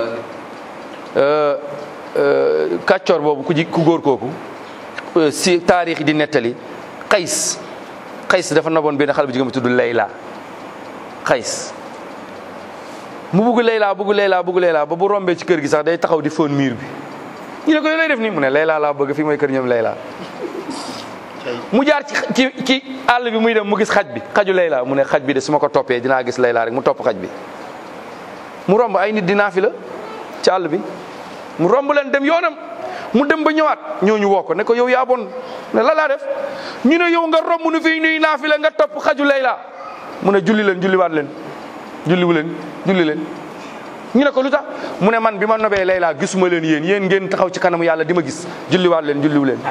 kàccoor boobu ku ji ku góor kooku euh, si taarix di nettali xays xays dafa naboon benn xale bu jigéen bu tudd Layla xays mu bugg Layla bugg Layla bugg Layla ba bu rombee ci kër gi sax day taxaw di fóon miir bi ñu ne ko yow lay def nii mu ne Layla laa bëgg fii mooy kër ñoom Layla mu jaar ci ci ci àll bi muy dem mu gis xaj bi xaju Layla mu ne xaj bi de su ma ko toppee dinaa gis Layla rek mu topp xaj bi mu romb ay nit dinaa fi la ci àll bi mu romb leen dem yoonam mu dem ba ñëwaat ñooñu woo ko ne ko yow yaa bon ne la laa def ñu ne yow nga romb nu fii nuy naa fi la nga topp xaju Layla mu ne julli leen julliwaat leen julliwu leen julli leen ñu ne ko lu tax mu ne man bi ma nobee Layla gisuma leen yéen yéen ngeen taxaw ci kanamu yàlla di ma gis julliwaat leen julliwu leen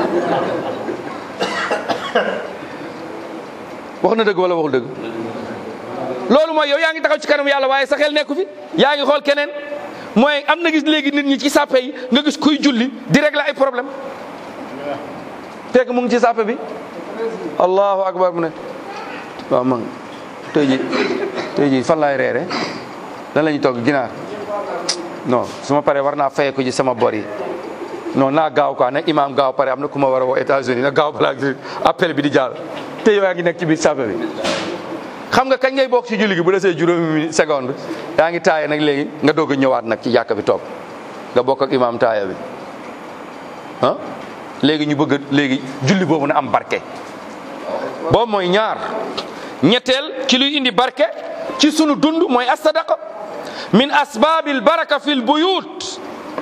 wax na dëgg wala waxul dëgg loolu mooy yow yaa ngi taxaw ci kanamu yàlla waaye sa xel nekku fi yaa ngi xool keneen mooy am na gis léegi nit ñi ci sàppe yi nga gis kuy julli di régler ay problème fekk mu ngi ci sàppe bi allahu akbar mu ne waaw man tey ji tey ji fan laay reere lan la ñuy togg ginaar non su ma paree war naa fayee ko ci sama bor yi non naa gaaw quoi nag imam gaaw pare am na ku ma war a woo États-Unis na gaaw balaa appel bi di jàll te yow yaa ngi nekk ci biir sàppe bi xam nga kañ ngay bokk ci julli gi bu desee juróomi minute seconde yaa ngi taaye nag léegi nga doog a ñëwaat nag ci jàkka bi toog nga bokk ak imam taaya bi ah léegi ñu bëgg léegi julli boobu na am barke boobu mooy ñaar ñetteel ci luy indi barke ci sunu dund mooy as-sadaqa min asbabil baraka fil buyut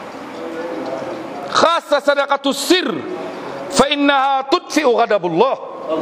xaasa sadaqatu sir fa innaha tudfiu ghadabullah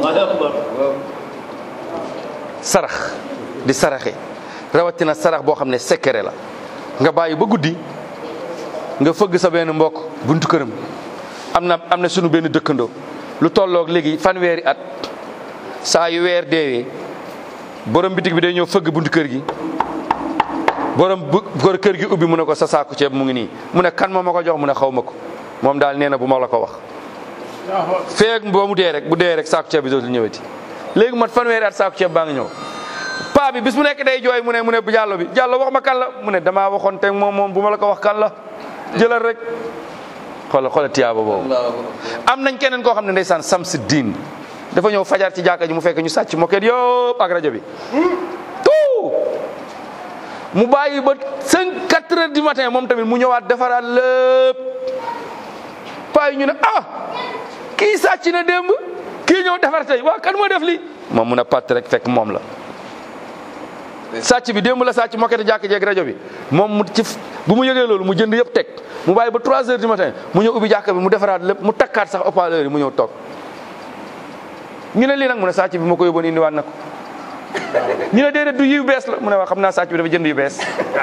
sarax di saraxe rawatina sarax boo xam ne secret la nga bàyyi ba guddi nga fëgg sa benn mbokk buntu këram am na am na sunu benn dëkkandoo lu tolloog léegi fanweeri at saa yu weer deewee borom bitig bi day ñëw fëgg buntu kër gi borom bu kër gi ubbi mu ne ko sa saaku ceeb mu ngi nii mu ne kan moo ma ko jox mu ne xaw ma ko moom daal nee na bu ma la ko wax feeg boo mu dee rek bu dee rek saaku ceeb bi dootul ñëwati léegi mat fanweeri at saaku ceeb baa ngi ñëw paa bi bis mu nekk day jooy mu ne mu ne bu jàllo bi jàllo wax ma kan la mu ne damaa waxoon te moom moom bu ma la ko wax kan la jëlal rek xoola xoola tiyaaba boobu am nañ keneen koo xam ne ndeysaan samsi diin dafa ñëw fajar ci jàkka ji mu fekk ñu sàcc moket yëpp ak rajo bi tout mu bàyyi ba cinq quatre heures du matin moom tamit mu ñëwaat defaraat lépp paa yi ñu ne ah kii sàcc na démb kii ñëw defar tey waa kan moo def lii moom mun a patt rek fekk moom la sàcc bi démb la sàcc moket jàkk jeeg rajo bi moom mu ci bu mu yëgee loolu mu jënd yëpp teg mu bàyyi ba trois heures du matin mu ñëw ubbi jàkk bi mu defaraat lépp mu takkaat sax haut-parleur yi mu ñëw toog ñu ne lii nag mu ne sàcc bi ma ko yóbboon indiwaat na ko ñu ne déedéet du yu bees la mu ne waa xam naa sàcc bi dafa jënd yu bees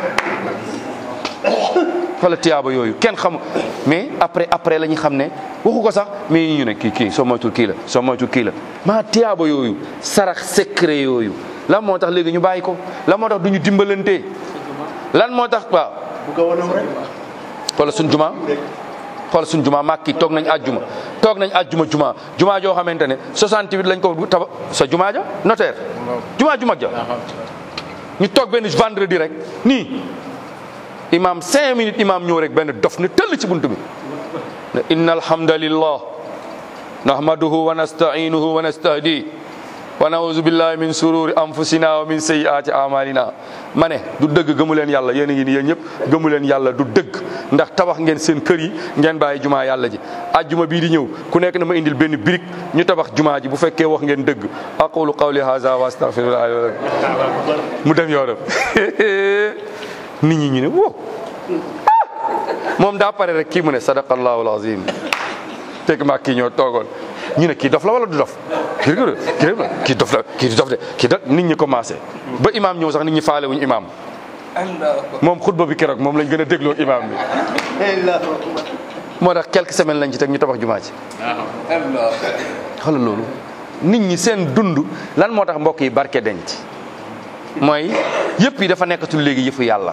wala tiyaaba yooyu kenn xam mais après après la ñu xam ne waxu ko sax mais ñu ne kii kii soo moytul kii la soo moytul kii la maa tiyaaba yooyu sarax secret yooyu lan moo tax léegi ñu bàyyi ko lan moo tax du ñu dimbalante lan moo tax waaw wala suñ juma xool suñ juma màkki toog nañ àjjuma toog nañ àjjuma juma juma joo xamante ne 68 lañ ko taba sa juma ja notaire juma ju mag ja ñu toog benn vendredi rek nii imam cinq minutes imam ñëw rek benn dof ne tëll ci buntu bi ne inna alhamdalillah nahmaduhu wa nasta'inuhu wa nastahdi wa nauzu billahi min sururi anfusina wa min sayyiati amalina ma ne du dëgg gëmu leen yàlla yéen a ngi ni yéen ñëpp gëmu leen yàlla du dëgg ndax tabax ngeen seen kër yi ngeen bàyyi jumaa yàlla ji ajjuma bii di ñëw ku nekk na ma indil benn birik ñu tabax jumaa ji bu fekkee wax ngeen dëgg aqulu qawli hadha wa astaghfirullah mu dem yoonam nit ñi ñu ne wow moom daa pare rek kii mu ne sadaqallahu alazim fekk maa kii ñoo toogoon ñu ne kii dof la wala du dof kii kii kii dof la kii du dof de kii dof nit ñi commencé ba imam ñëw sax nit ñi faale wuñu imam moom xutba bi keroog moom lañ gën a dégloo imam bi moo tax quelques semaines lañ ci teg ñu tabax jumaa ci xoolal loolu nit ñi seen dund lan moo tax mbokk yi barke denc mooy yëpp yi dafa nekkatul léegi yëfu yàlla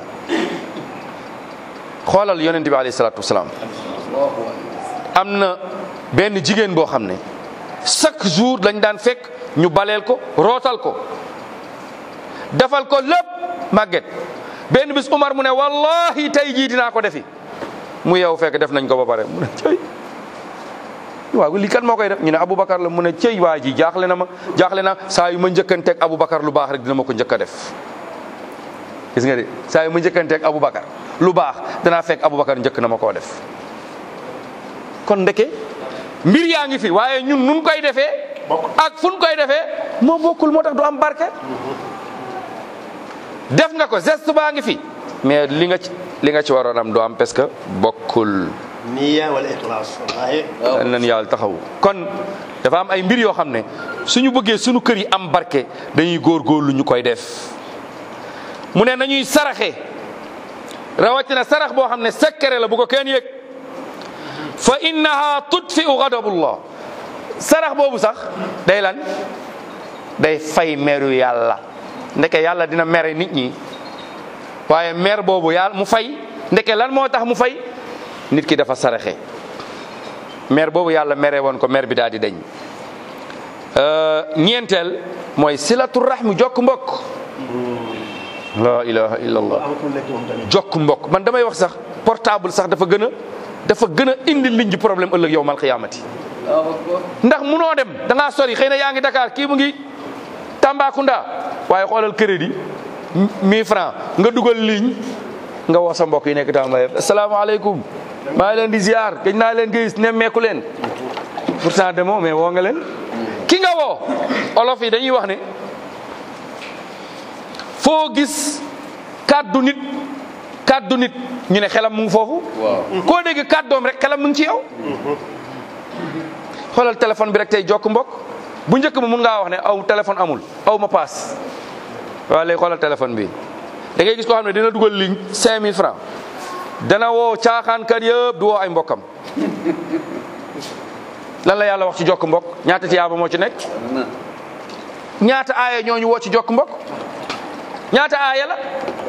xoolal yonent bi alayhi salaatu wasalaam am na benn jigéen boo xam ne chaque jour lañ daan fekk ñu baleel ko rootal ko defal ko lépp màgget benn bis Umar mu ne wallahi tey jii dinaa ko defi mu yeewu fekk def nañ ko ba pare mu ne cëy waaw lii kan moo koy def ñu ne Aboubacar la mu ne cëy waa ji jaaxle na ma jaaxle na saa yu ma njëkkanteeg Aboubacar lu baax rek dina ma ko njëkk a def gis nga de saa yu ma njëkkanteeg Aboubacar lu baax danaa fekk Aboubacar njëkk na ma koo def kon ndeke mbir yaa ngi fi waaye ñun nun koy defee ak fun koy defee moo bokkul moo tax du am barke def nga ko geste baa ngi fi mais li nga ci li nga ci waroon am du am parce que bokkul niya wala ixlaas wallaahi dañ leen yàlla taxaw kon dafa am ay mbir yoo xam ne suñu bëggee suñu kër yi am barke dañuy góorgóorlu ñu koy def mu ne nañuy saraxe rawatina sarax boo xam ne sekkere la bu ko kenn yëg fa innaha tudfiu ghadabullah sarax boobu sax day lan day fay meru yàlla ndeke yàlla dina mere nit ñi waaye mer boobu yàlla mu fay ndeke lan moo tax mu fay nit ki dafa saraxe mer boobu yàlla mere woon ko mer bi daal di dañ ñeenteel mooy silatu rahmi jokk mbokk la ilaha illallah amatul lekk moom tamit jokk mbokk man damay wax sax portable sax dafa gën a dafa gën a indi liñ ji problème ëllëg yow mal xiyaamati Allahu akbar. ndax munoo dem da ngaa sori xëy na yaa ngi Dakar kii mu ngi Tambacounda waaye xoolal crédit 1000 francs nga dugal ligne nga woo sa mbokk yi nekk Tamba yëpp asalaamaaleykum maa ngi leen di ziar gëj naa leen gis nemmeeku leen pourtant demoo mais woo nga leen ki nga woo olof yi dañuy wax ne foo gis kàddu nit kàddu nit ñu ne xelam mu ngi foofu waaw koo dégg kàddoom rek xelam mu ngi ci yow xoolal téléphone bi rek tey jokk mbokk bu njëkk ba mun ngaa wax ne aw téléphone amul aw ma paas waaw léegi xoolal téléphone bi da ngay gis koo xam ne dina dugal ligne 5000 francs dana woo caaxaankat yëpp du woo ay mbokkam lan la yàlla wax ci jokk mbokk ñaata tiyaaba moo ci nekk na ñaata aaya ñoo ñu woo ci jokk mbokk ñaata aaya la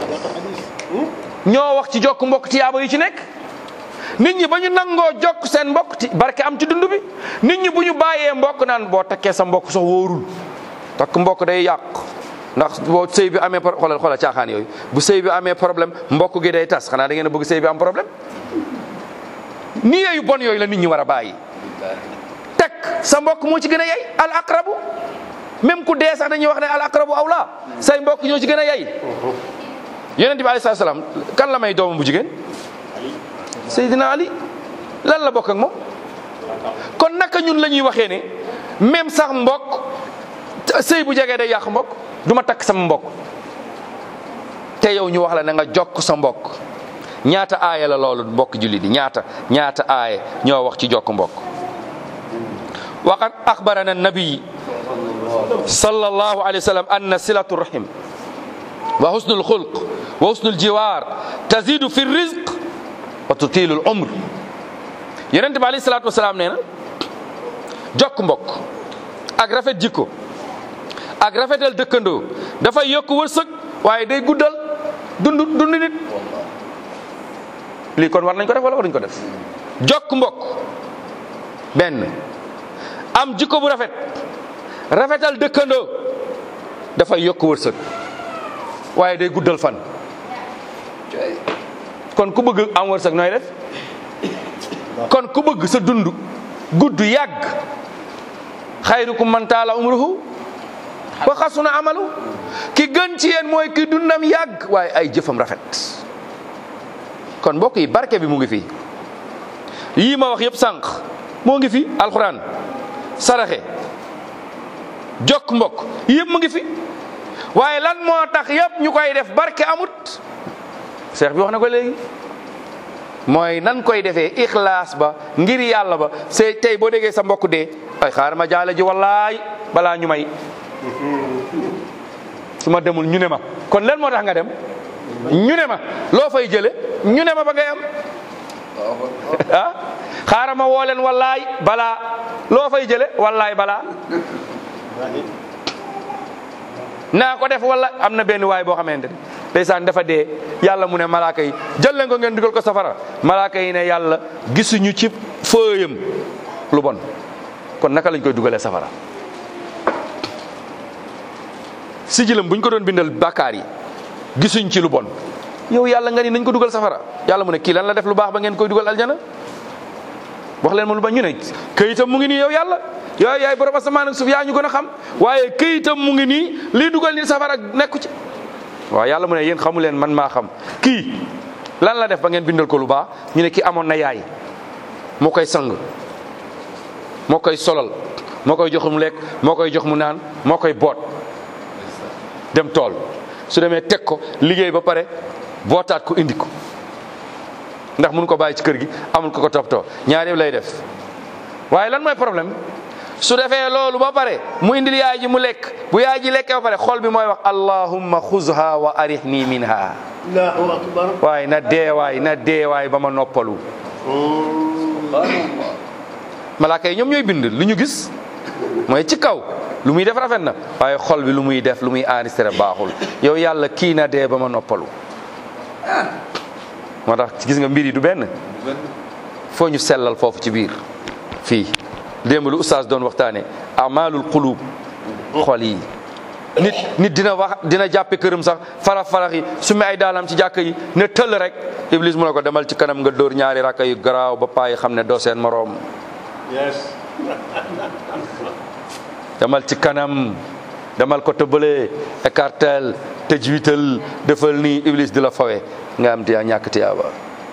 ñoo wax ci jokk mbokk tiyaaba yu ci nekk nit ñi ba ñu nangoo jokk seen mbokk ti barke am ci dund bi nit ñi bu ñu bàyyee mbokk naan boo takkee sa mbokk sax wóorul takk mbokk day yàq ndax boo sëy bi amee pro- xoolal xoolal caaxaan yooyu bu sëy bi amee problème mbokk gi day tas xanaa da ngeen a bëgg sëy bi am problème ni yooyu bon yooyu la nit ñi war a bàyyi takk sa mbokk moo ci gën a yey al aqrabu même ku dee sax dañuy wax ne al aqrabu awla say mbokk ñoo ci gën a yey yonent bi alayhi salaam kan la may doomam bu jigéen Seydina Ali lan la bokk ak moom kon naka ñun la ñuy waxee ne même sax mbokk sëy bu jegee day yàq mbokk du ma takk sama mbokk te yow ñu wax la na nga jokk sa mbokk ñaata aaya la loolu mbokk julli di ñaata ñaata aaya ñoo wax ci jokk mbokk waqad axbarana nabi sallallahu alayhi wa sallam anna silatu rahim wa husnul xulq wa husnul jiwaar tazidu fi rizq wa tutilu l umr yonente bi alayhi salatu wasalaam nee na jokk mbokk ak rafet jikko ak rafetal dëkkandoo dafay yokk wërsëg waaye day guddal dund dund nit lii kon war nañ ko def wala waruñ ko def jokk mbokk benn am jikko bu rafet rafetal dëkkandoo dafay yokk wërsëg waaye day guddal fan cay kon ku bëgg am wërsëg nooy def kon ku bëgg sa dund gudd yàgg xayrukum man taala umruhu wa xasuna amalu ki gën ci yéen mooy ki dundam yàgg waaye ay jëfam rafet kon mbokk yi barke bi mu ngi fi yii ma wax yëpp sànq moo ngi fi alxuraan saraxe jokk mbokk yëpp mu ngi fi waaye lan moo tax yëpp ñu koy def barke amut seex bi wax na ko léegi mooy nan koy defee ixlaas ba ngir yàlla ba c'est tey boo déggee sa mbokk dee ay xaaral ma jaale ji wallaay balaa ñu may su ma demul ñu ne ma kon lan moo tax nga dem ñu ne ma loo fay jële ñu ne ma ba ngay am Allahu akbar. ah xaaral ma woo leen wallaay balaa loo fay jële wallaay balaa naa ko def wala am na benn waay boo xamante ne ndeysaan dafa dee yàlla mu ne malaaka yi jël leen ko ngeen dugal ko safara malaaka yi ne yàlla gisuñu ci fëyam lu bon kon naka lañ koy dugalee safara sijilam buñ ko doon bindal bàkkaar yi gisuñ ci lu bon yow yàlla nga ni nañ ko dugal safara yàlla mu ne kii lan la def lu baax ba ngeen koy dugal aljana wax leen ma lu ba ñu ne këyitam mu ngi nii yow yàlla yow yaay borom asamaan ak suuf yaa ñu gën a xam waaye këyitam mu ngi nii lii dugal ni safara nekku ci waaw yàlla mu ne yéen xamu leen man maa xam kii lan la def ba ngeen bindal ko lu baax ñu ne kii amoon na yaay moo koy sang moo koy solal moo koy jox mu lekk moo koy jox mu naan moo koy boot dem tool su demee teg ko liggéey ba pare bootaat ko indi ko ndax mun ko bàyyi ci kër gi amul ko ko toppatoo ñaar yëpp lay def waaye lan mooy problème su defee loolu ba pare mu indil yaay ji mu lekk bu yaay ji lekkee ba pare xol bi mooy wax allahumma xuzha wa arihni minha allahu akbar waaye na deewaay na deewaay ba ma noppalu malaaka yi ñoom ñooy bind lu ñu gis mooy ci kaw lu muy def rafet na waaye xol bi lu muy def lu muy enregistré baaxul yow yàlla kii na dee ba ma noppalu moo tax gis nga mbir yi du benn foo ñu sellal foofu ci biir fii démb lu oustaz doon waxtaane amalul qulub xol yi nit nit dina wax dina jàppe këram sax farax farax yi su mi ay daalam ci jàkk yi ne tëll rek iblis mu ne ko demal ci kanam nga dóor ñaari rakka yu garaaw ba payi xam ne doo seen moroom yes demal ci kanam demal ko tëbale écartel tëjwital defal nii iblis di la fawe nga am tiyaa ñàkk tiyaaba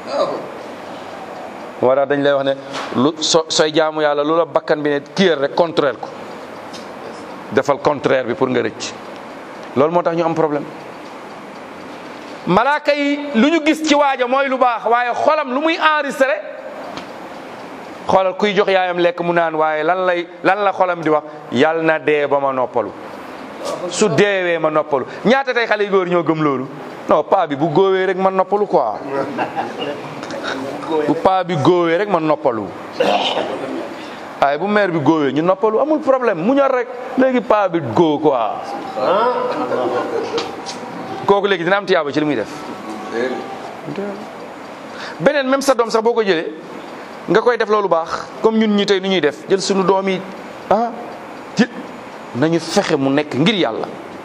moo tax dañ lay wax ne lu so sooy jaamu yàlla lu la bakkan bi ne kiyal rek contraire ko defal contraire bi pour nga rëcc loolu moo tax ñu am problème malaaka yi lu ñu gis ci waaja mooy lu baax waaye xolam lu muy enregistré xoolal kuy jox yaayam lekk mu naan waaye lan lay lan la xolam di wax yal na dee ba ma noppalu su deewee ma noppalu ñaata tey xale yu góor ñoo gëm loolu non paa bi bu góowee rek ma noppalu quoi bu paa bi góowee rek ma noppalu waaye bu mère bi góowee ñu noppalu amul problème mu ñor rek léegi paa bi góo quoi kooku léegi dina am tiyaaba ci li muy def beneen même sa doom sax boo ko jëlee nga koy def loolu baax comme ñun ñi tey ni ñuy def jël suñu doom yi ah ji nañu fexe mu nekk ngir yàlla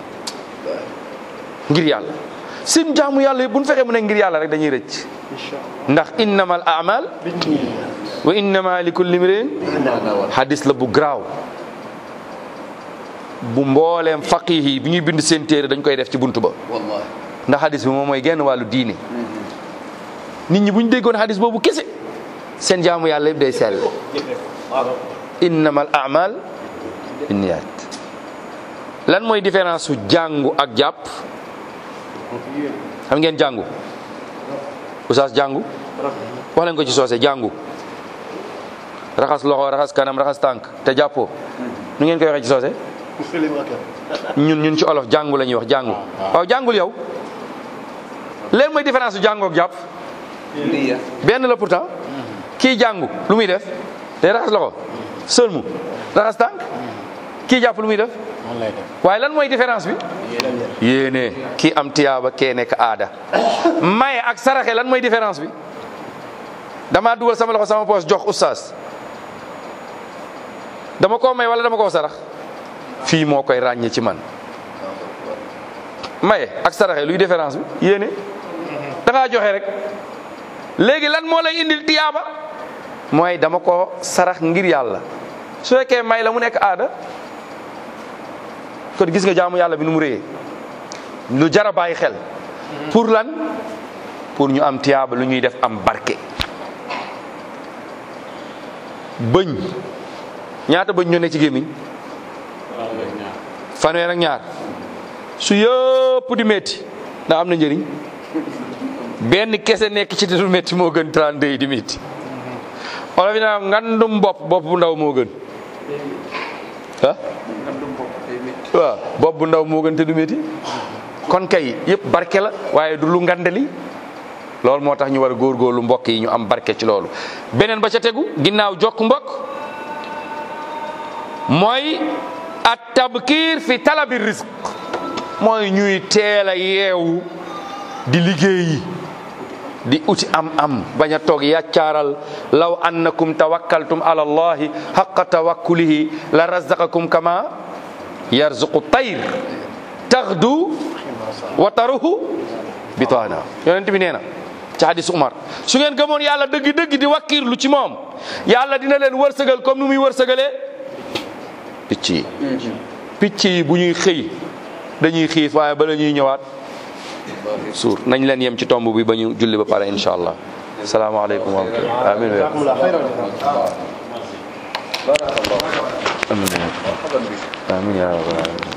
ngir yàlla seen jaamu yàlla yi bu ñu fexee mu nekk ngir yàlla rek dañuy rëcc ndax innamal a'mal wa innama li kulli imrin hadis la bu garaaw bu mbooleem faqih yi bi ñuy bind seen téere dañ koy def ci buntu ba wallahi ndax hadis bi moom mooy genn wàllu diine nit ñi bu ñu déggoon hadis boobu kese seen jaamu yàlla yëpp day sell innamal a'mal binniyat lan mooy différence su jàngu ak jàpp xam ngeen jàngu oustaz jàngu wax leen ko ci soose jàngu raxas loxo raxas kanam raxas tànk te jàppoo nu ngeen koy waxee ci soose ñun ñun ci olof jàngu la ñuy wax jàngu waaw jàngul yow leen mooy différence su jàngu ak jàpp niya benn la pourtant kii jàngu lu muy def day raxas loxo sëlmu raxas tànk kii jàpp lu muy def waaye lan mooy différence bi yéene kii am tiyaaba kee nekk aada maye ak saraxe lan mooy différence bi dama dugal sama loxo sama poos jox oustaz dama koo may wala dama koo sarax fii moo koy ràññee ci man maye ak saraxe luy différence bi yéene da ngaa joxe rek léegi lan moo lay indil tiyaaba mooy dama ko sarax ngir yàlla su fekkee may la mu nekk aada kon gis nga jaamu yàlla bi nu mu réyee lu jar a bàyyi xel pour lan pour ñu am tiyaaba lu ñuy def am barke bëñ ñaata bëñ ñoo nekk ci gémmiñ fanweer ak ñaar su yëpp di métti ndax am na njëriñ benn kese nekk ci te du métti moo gën 32 yi di métti wala fi naa ngandum bopp bopp bu ndaw moo gën ah waaw bopp bu ndaw moo gën te du métti kon kay yëpp barke la waaye du lu ngandali loolu moo tax ñu war a góorgóorlu mbokk yi ñu am barke ci loolu beneen ba ca tegu ginnaaw jokk mbokk mooy at tabkiir fi talabi risque mooy ñuy teel a yeewu di liggéeyi di uti am am bañ a toog yàccaaral law annakum tawakkaltum ala allahi haqqa tawakkulihi la razaqakum kama yarzuqu tayr taxdu wa taruhu bitaana yonent bi nee na ci hadis Umar su ngeen gëmoon yàlla dëgg dëgg di wakkiirlu ci moom yàlla dina leen wërsëgal comme nu muy wërsëgalee picc yi picc yi bu ñuy xëy dañuy xiif waaye bala ñuy ñëwaat suur nañ leen yem ci tomb bi ba ñu julli ba pare incha allah salaamaaleykum wa rahmatulah amin بارك الله amin مرحبا بك amin ya rabbal alamin